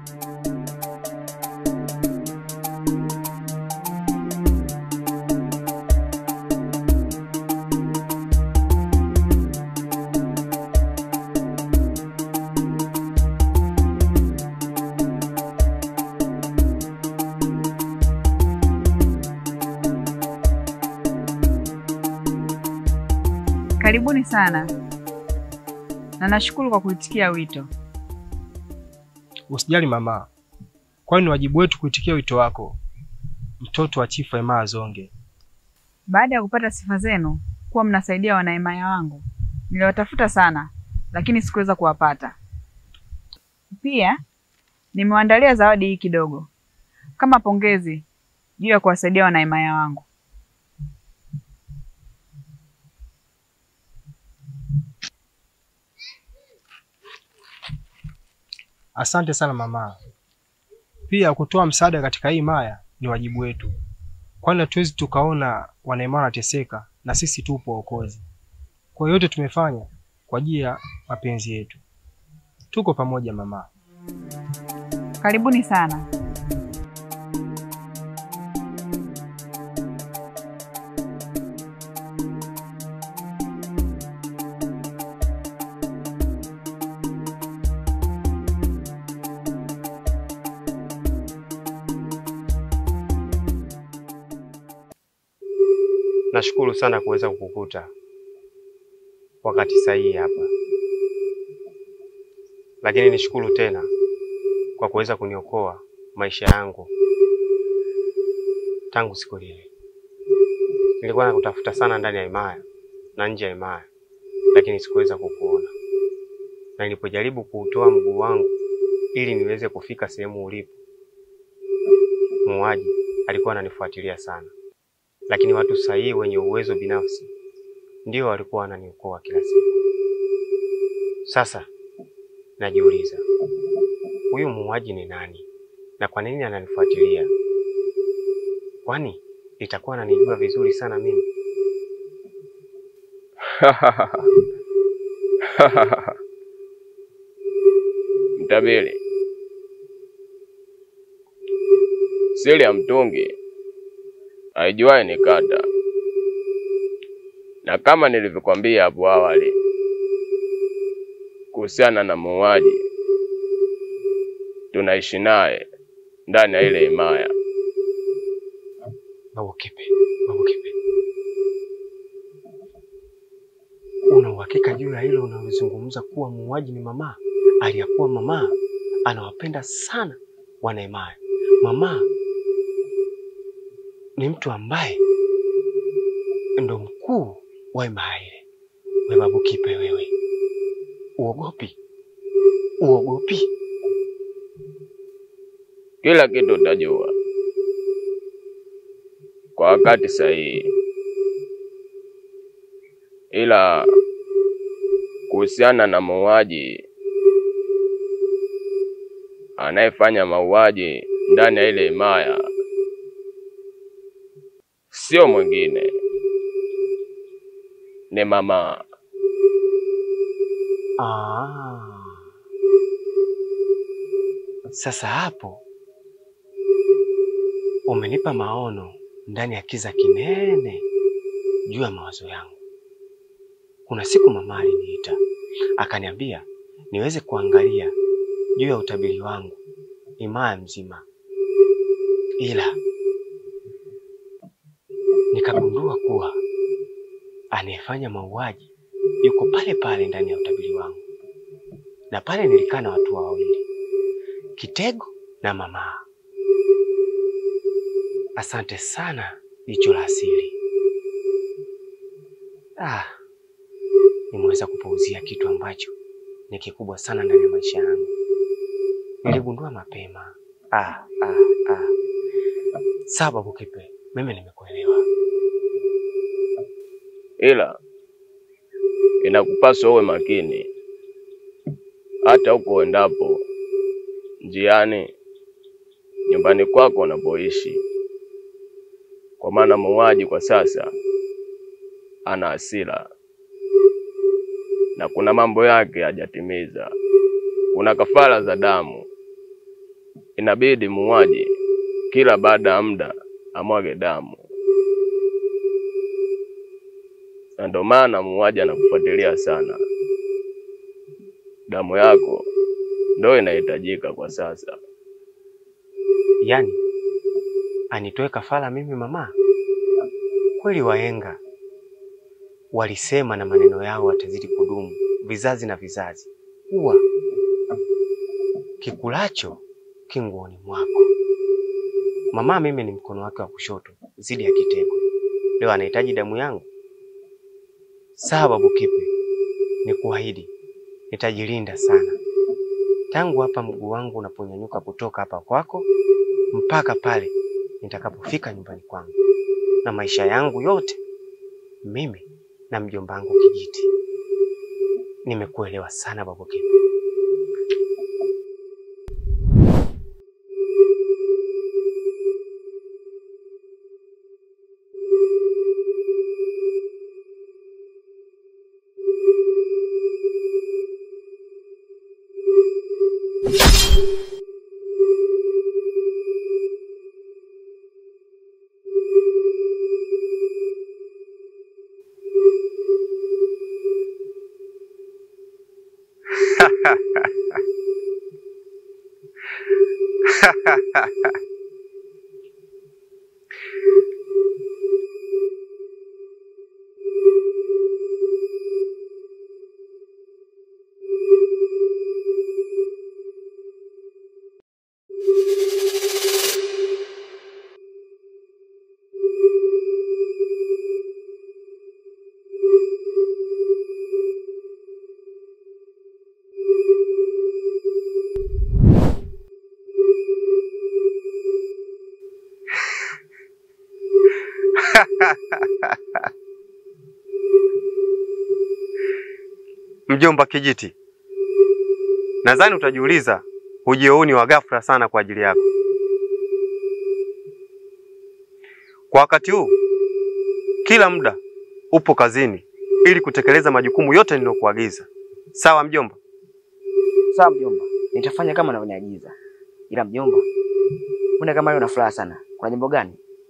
Karibuni sana na nashukuru kwa kuitikia wito. Usijali mama, kwani ni wajibu wetu kuitikia wito wako, mtoto wa Chifu Emaya Zonge. Baada ya kupata sifa zenu kuwa mnasaidia wanaimaya wangu, niliwatafuta sana, lakini sikuweza kuwapata. Pia nimewaandalia zawadi hii kidogo kama pongezi juu ya kuwasaidia wanaimaya wangu. Asante sana mama. Pia kutoa msaada katika hii maya ni wajibu wetu, kwani hatuwezi tukaona wanaimaya wanateseka na sisi tupo waokozi. Kwa hiyo yote tumefanya kwa ajili ya mapenzi yetu. Tuko pamoja mama. Karibuni sana. Nashukuru sana kuweza kukukuta wakati sahihi hapa, lakini nishukuru tena kwa kuweza kuniokoa maisha yangu tangu siku lile. Nilikuwa nakutafuta sana ndani ya himaya na nje ya himaya, lakini sikuweza kukuona, na nilipojaribu kuutoa mguu wangu ili niweze kufika sehemu ulipo, muuaji alikuwa ananifuatilia sana, lakini watu sahihi wenye uwezo binafsi ndio walikuwa wananiokoa kila siku. Sasa najiuliza, huyu muuaji ni nani na kwa nini ananifuatilia? Kwani itakuwa ananijua vizuri sana mimi? Mtabiri, siri ya mtungi aijuaye ni kata, na kama nilivyokwambia hapo awali kuhusiana na muuaji, tunaishi naye ndani ya ile himaya. Babu Kipe, Babu Kipe, una uhakika juu ya hilo unalozungumza kuwa muuaji ni mama? Aliyakuwa mama anawapenda sana wanaimaya. Mama ni mtu ambaye ndo mkuu wa himaya ile. We Babu Kipe, wewe uogopi? Uogopi? Kila kitu utajua kwa wakati sahihi, ila kuhusiana na muuaji anayefanya mauaji ndani ya ile himaya, sio mwingine, ni mama. Ah. Sasa hapo umenipa maono ndani ya kiza kinene juu ya mawazo yangu. Kuna siku mama aliniita akaniambia niweze kuangalia juu ya utabiri wangu himaya mzima, ila nikagundua kuwa anayefanya mauaji yuko pale pale ndani ya utabiri wangu, na pale nilikaa na watu wawili, Kitego na mama. Asante sana jicho la asili. Ah, nimeweza kupuuzia kitu ambacho ni kikubwa sana ndani ya maisha yangu. Niligundua mapema. Ah, ah, ah. Sawa Babu Kipe, mimi nimekuelewa. ila inakupaswa uwe makini hata huko uendapo, njiani, nyumbani kwako unapoishi, kwa maana muuaji kwa sasa ana hasira na kuna mambo yake hajatimiza. Kuna kafara za damu, inabidi muuaji kila baada ya muda amwage damu, na ndio maana muuaji anakufuatilia sana. Damu yako ndio inahitajika kwa sasa. Yaani anitoe kafara mimi mama? Kweli wahenga walisema na maneno yao watazidi kudumu vizazi na vizazi, kuwa kikulacho kinguoni mwako. Mama mimi ni mkono wake wa kushoto zidi ya Kitego, leo anahitaji damu yangu. Sawa Babu Kipe, ni kuahidi nitajilinda sana tangu hapa mguu wangu unaponyanyuka kutoka hapa kwako mpaka pale nitakapofika nyumbani kwangu, na maisha yangu yote mimi na mjomba wangu Kijiti. Nimekuelewa sana Babu Kipe. Mjomba Kijiti, nadhani utajiuliza ujio huu ni wa ghafla sana kwa ajili yako. Kwa wakati huu, kila muda upo kazini ili kutekeleza majukumu yote niliyokuagiza. Sawa mjomba? Sawa mjomba, nitafanya kama unavyoniagiza. Ila mjomba, mbona kama leo una furaha sana? Kuna jambo gani?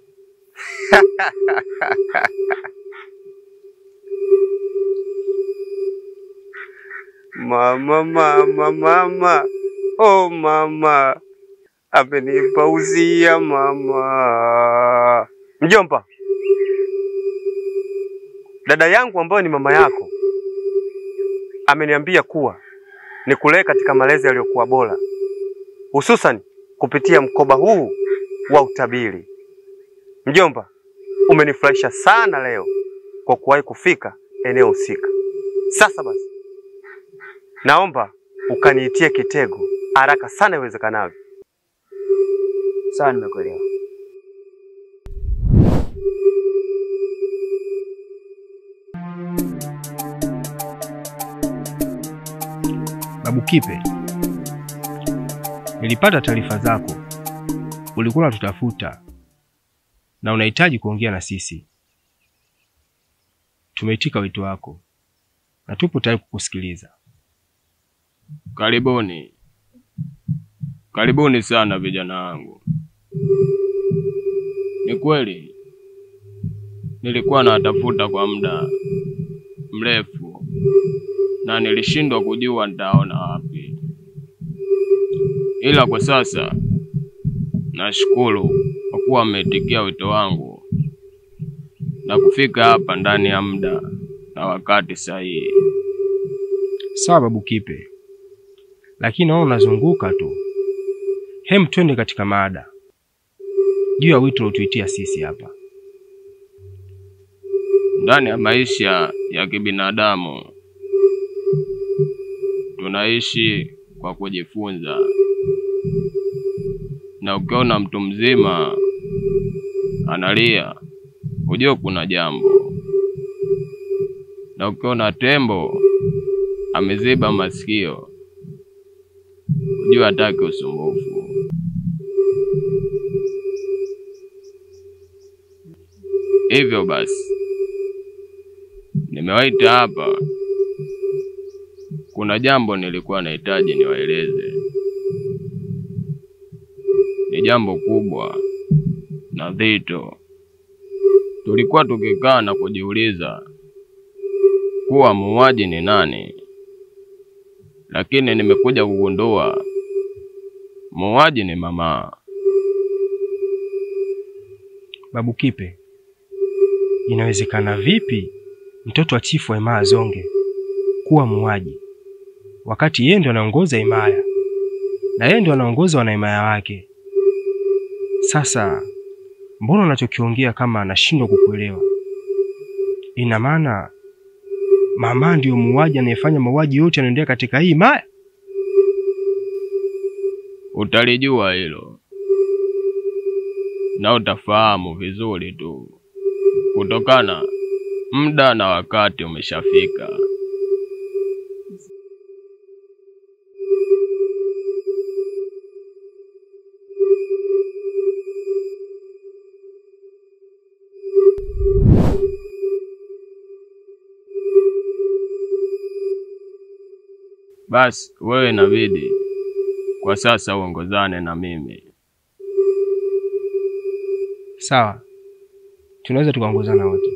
Mama, mama, mama, oh mama, amenipa uzia mama. Mjomba, dada yangu ambayo ni mama yako ameniambia kuwa nikulee katika malezi yaliyokuwa bora, hususan kupitia mkoba huu wa utabiri. Mjomba, umenifurahisha sana leo kwa kuwahi kufika eneo husika. Sasa basi, naomba ukaniitie kitego haraka sana iwezekanavyo. Sawa, nimekuelewa. Babu Kipe, nilipata taarifa zako, ulikuwa unatutafuta na unahitaji kuongea na sisi. Tumeitika wito wako na tupo tayari kukusikiliza. Karibuni, karibuni sana vijana wangu. Ni kweli nilikuwa nawatafuta kwa muda mrefu na nilishindwa kujua nitaona wapi, ila kwa sasa nashukuru kwa kuwa mmeitikia wito wangu na kufika hapa ndani ya muda na wakati sahihi. Sawa Babu Kipe, lakini naona unazunguka tu. Hem, twende katika mada juu ya wito uliotuitia sisi hapa. Ndani ya maisha ya kibinadamu tunaishi kwa kujifunza, na ukiona mtu mzima analia, ujue kuna jambo, na ukiona tembo ameziba masikio, ujue hataki usumbufu. Hivyo basi nimewaita hapa, kuna jambo nilikuwa nahitaji niwaeleze. Ni jambo kubwa na dhito. Tulikuwa tukikaa na kujiuliza kuwa muuaji ni nani, lakini nimekuja kugundua muuaji ni mama. Babu Kipe, inawezekana vipi mtoto wa chifu wa himaya Zonge kuwa muuaji wakati yeye ndo anaongoza himaya na yeye ndo anaongoza wanahimaya wake? Sasa mbona unachokiongea kama anashindwa kukuelewa? Ina maana mama ndiyo muuaji anayefanya mauaji yote yanaendelea katika hii himaya? Utalijua hilo na utafahamu vizuri tu, kutokana muda na wakati umeshafika. Basi wewe inabidi kwa sasa uongozane na mimi. Sawa, tunaweza tukaongozana wote.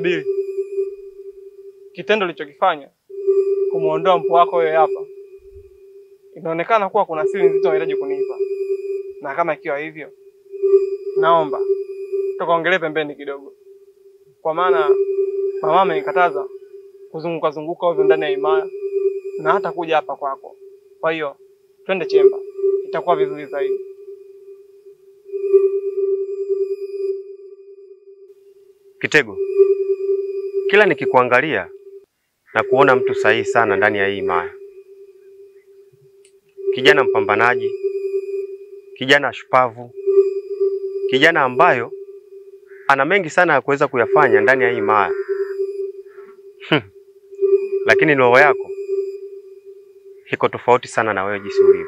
Mtabiri, kitendo ulichokifanya kumwondoa mpo wako wewe hapa, inaonekana kuwa kuna siri nzito unahitaji kunipa, na kama ikiwa hivyo, naomba tukaongelee pembeni kidogo, kwa maana mama amenikataza kuzunguka zunguka ovyo ndani ya himaya na hata kuja hapa kwako. Kwa hiyo twende chemba, itakuwa vizuri zaidi. Kitego, kila nikikuangalia na kuona mtu sahihi sana ndani ya hii himaya, kijana mpambanaji, kijana shupavu, kijana ambayo ana mengi sana ya kuweza kuyafanya ndani ya hii himaya. Hmm. Lakini roho yako iko tofauti sana na wewe jinsi ulivyo.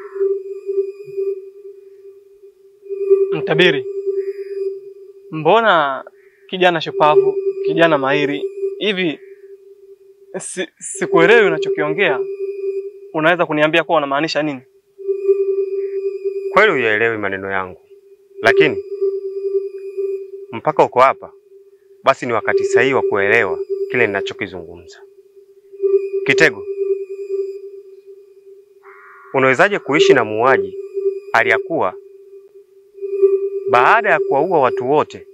Mtabiri, mbona kijana shupavu, kijana mahiri hivi, si, sikuelewi unachokiongea. Unaweza kuniambia kuwa unamaanisha nini? Kweli huyaelewi maneno yangu, lakini mpaka uko hapa, basi ni wakati sahihi wa kuelewa kile ninachokizungumza. Kitego, unawezaje kuishi na muuaji aliyakuwa baada ya kuwaua watu wote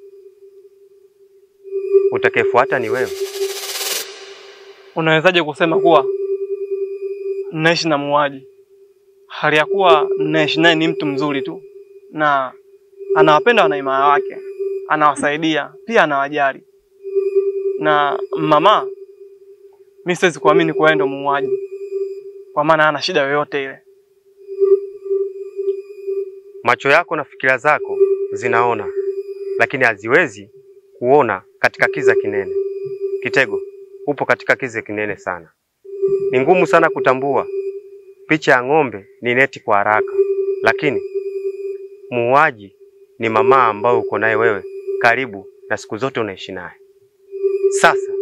utakayefuata ni wewe? Unawezaje kusema kuwa naishi na muuaji hali ya kuwa naishi naye ni mtu mzuri tu na anawapenda wanaimaya wake, anawasaidia pia anawajali. Na mama, mi siwezi kuamini kuwa yeye ndo muuaji, kwa maana hana shida yoyote ile. Macho yako na fikira zako zinaona, lakini haziwezi kuona katika kiza kinene. Kitego, upo katika kiza kinene sana. Ni ngumu sana kutambua picha ya ng'ombe ni neti kwa haraka, lakini muuaji ni mama ambayo uko naye wewe karibu na siku zote unaishi naye. Sasa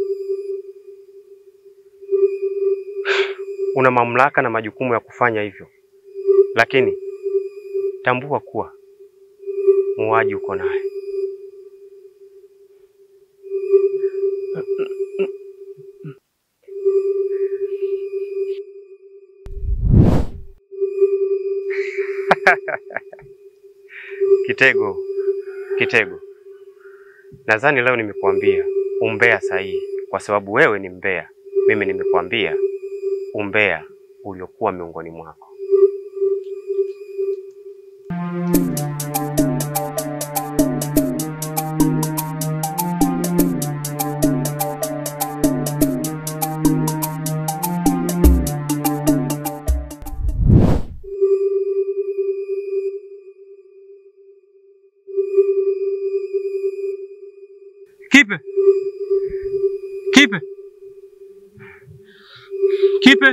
una mamlaka na majukumu ya kufanya hivyo, lakini tambua kuwa muuaji uko naye. Kitego, Kitego, nadhani leo nimekuambia umbea sahihi, kwa sababu wewe ni mbea. Mimi nimekuambia umbea uliokuwa miongoni mwako. Kipe, kipe, kipe.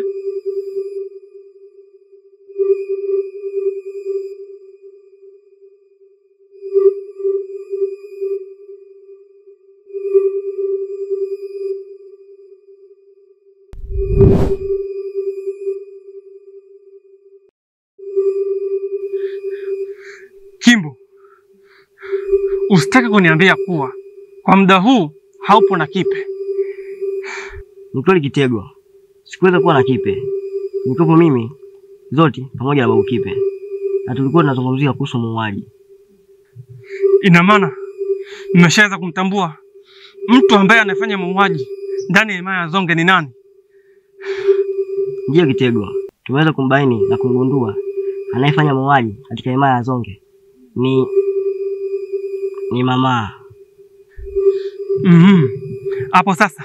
Kimbo, usitake kuniambia kuwa kwa muda huu haupo na Kipe. Ni kweli Kitego, sikuweza kuwa na Kipe, nilikuwepo mimi Zoti pamoja na babu Kipe, na tulikuwa tunazungumzia kuhusu muuaji. Ina maana mmeshaweza kumtambua mtu ambaye anafanya mauaji ndani ya himaya ya Zonge ni nani? Ndiyo Kitego, tumeweza kumbaini na kumgundua anayefanya mauaji katika himaya ya Zonge ni ni mama. Mhm. Hapo sasa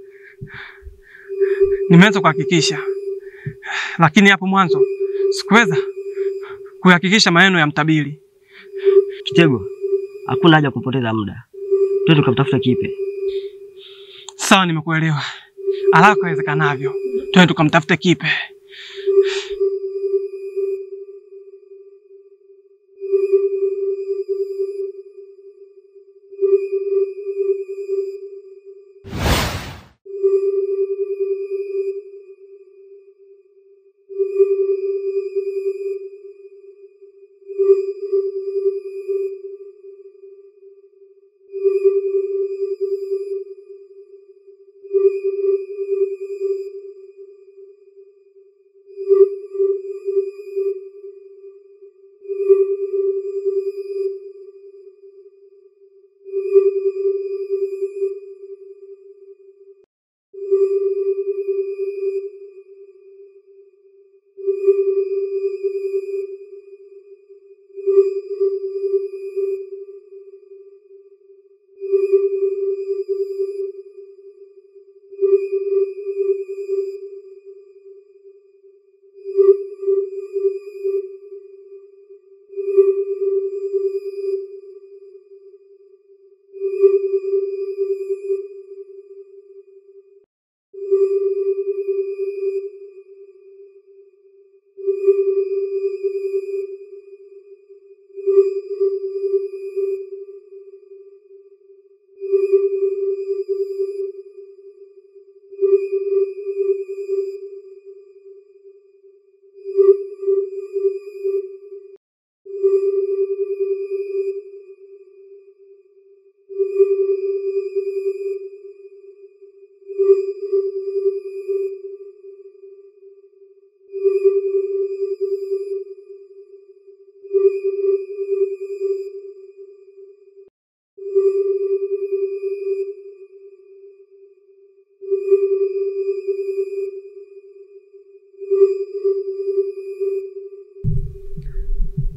nimeweza kuhakikisha, lakini hapo mwanzo sikuweza kuhakikisha maneno ya mtabiri. Kitego, hakuna haja ya kupoteza muda, twende tukamtafuta Kipe. Sawa, nimekuelewa. Haraka iwezekanavyo, twende tukamtafute Kipe.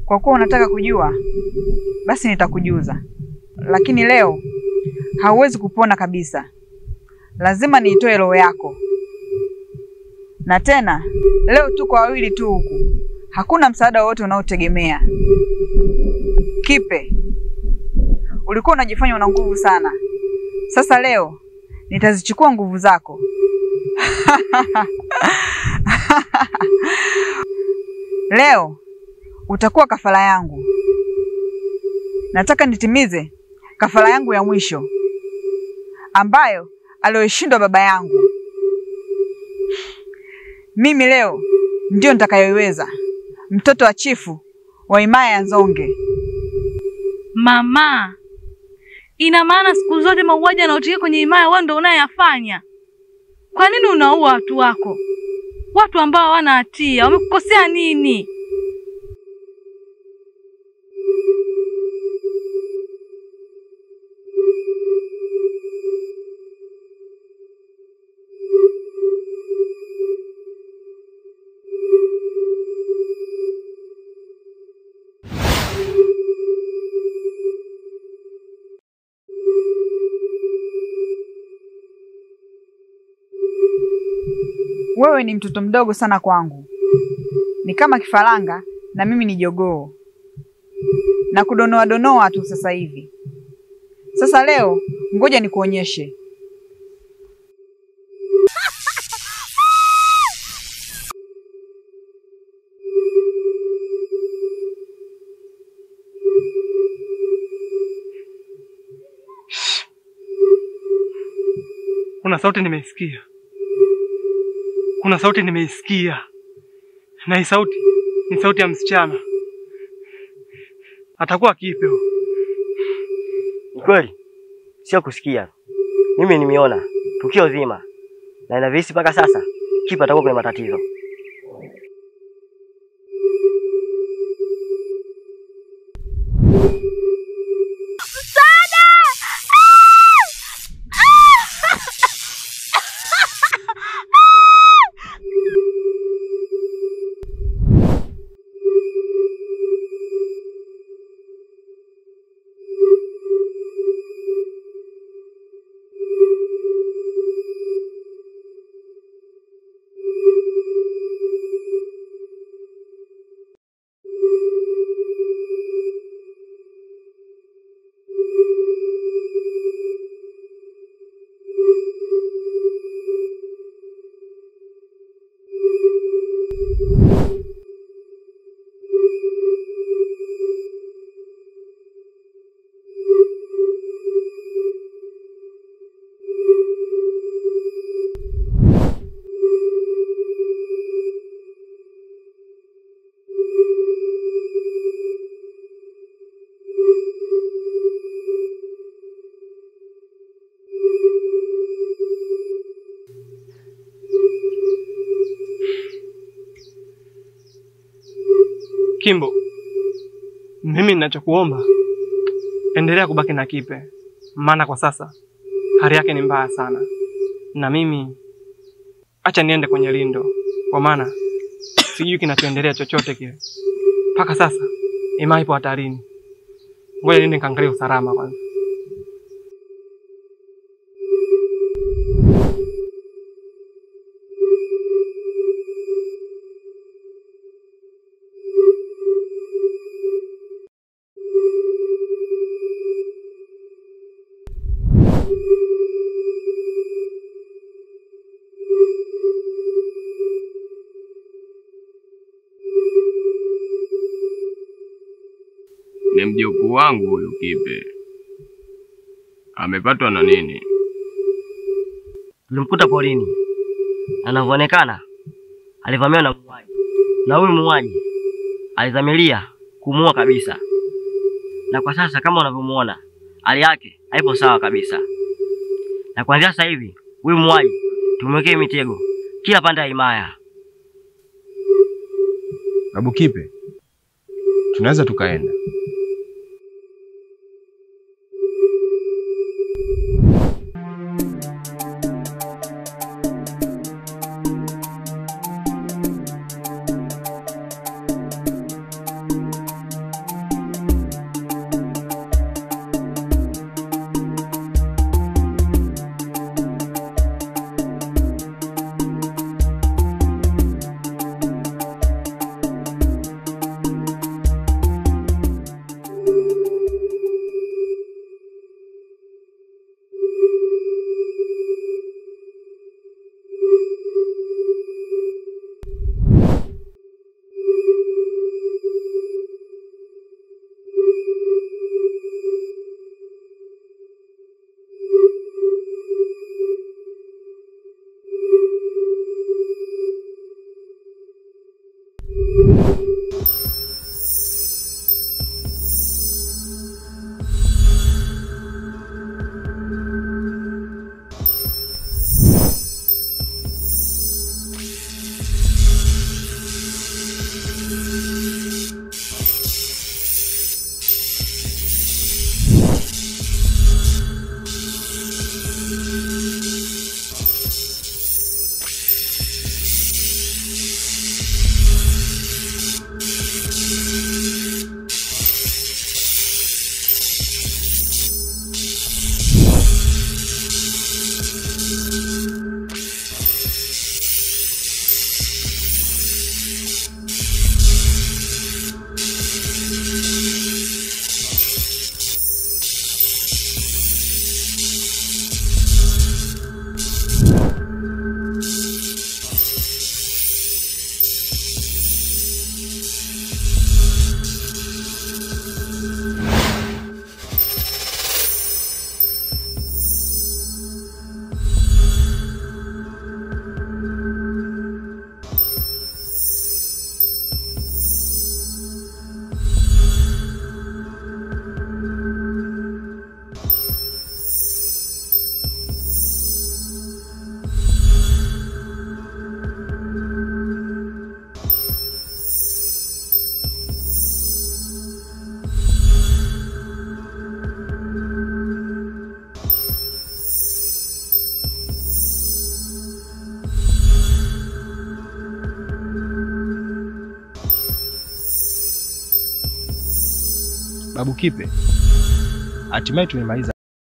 Kwa kuwa unataka kujua, basi nitakujuza, lakini leo hauwezi kupona kabisa. Lazima niitoe roho yako, na tena leo tuko wawili tu huku, hakuna msaada wowote unaotegemea. Kipe, ulikuwa unajifanya una nguvu sana. Sasa leo nitazichukua nguvu zako. Leo utakuwa kafara yangu. Nataka nitimize kafara yangu ya mwisho ambayo aliyoishindwa baba yangu. Mimi leo ndio nitakayoiweza, mtoto wa chifu wa himaya ya Nzonge. Mama, ina maana siku zote mauaji yanayotokea kwenye himaya wewe ndio unayafanya? Kwa nini unaua watu wako, watu ambao hawana hatia? Wamekukosea nini? Wewe ni mtoto mdogo sana kwangu, ni kama kifaranga na mimi ni jogoo, na kudonoa donoa tu sasa hivi. Sasa leo, ngoja nikuonyeshe. Kuna sauti nimeisikia, kuna sauti nimeisikia, na hii sauti ni sauti ya msichana. Atakuwa Kipe huyo. Ni kweli, sio kusikia. Mimi nimeona tukio zima na inavyohisi mpaka sasa, Kipe atakuwa kwenye matatizo. Kimbo, mimi ninachokuomba endelea kubaki na Kipe, maana kwa sasa hali yake ni mbaya sana, na mimi acha niende kwenye lindo, kwa maana sijui kinachoendelea chochote kile. Mpaka sasa Ima ipo hatarini. Ngoja niende nikaangalia usalama kwanza. Ni mjukuu wangu huyu Kipe. Amepatwa na nini? Tulimkuta porini, anavyoonekana alivamiwa na muuaji, na huyu muuaji alizamilia kumuua kabisa, na kwa sasa kama unavyomuona hali yake haipo sawa kabisa, na kuanzia sasa hivi huyu muuaji tumwekee mitego kila pande ya himaya. Babu Kipe, tunaweza tukaenda. Babu Kipe, hatimaye tumemaliza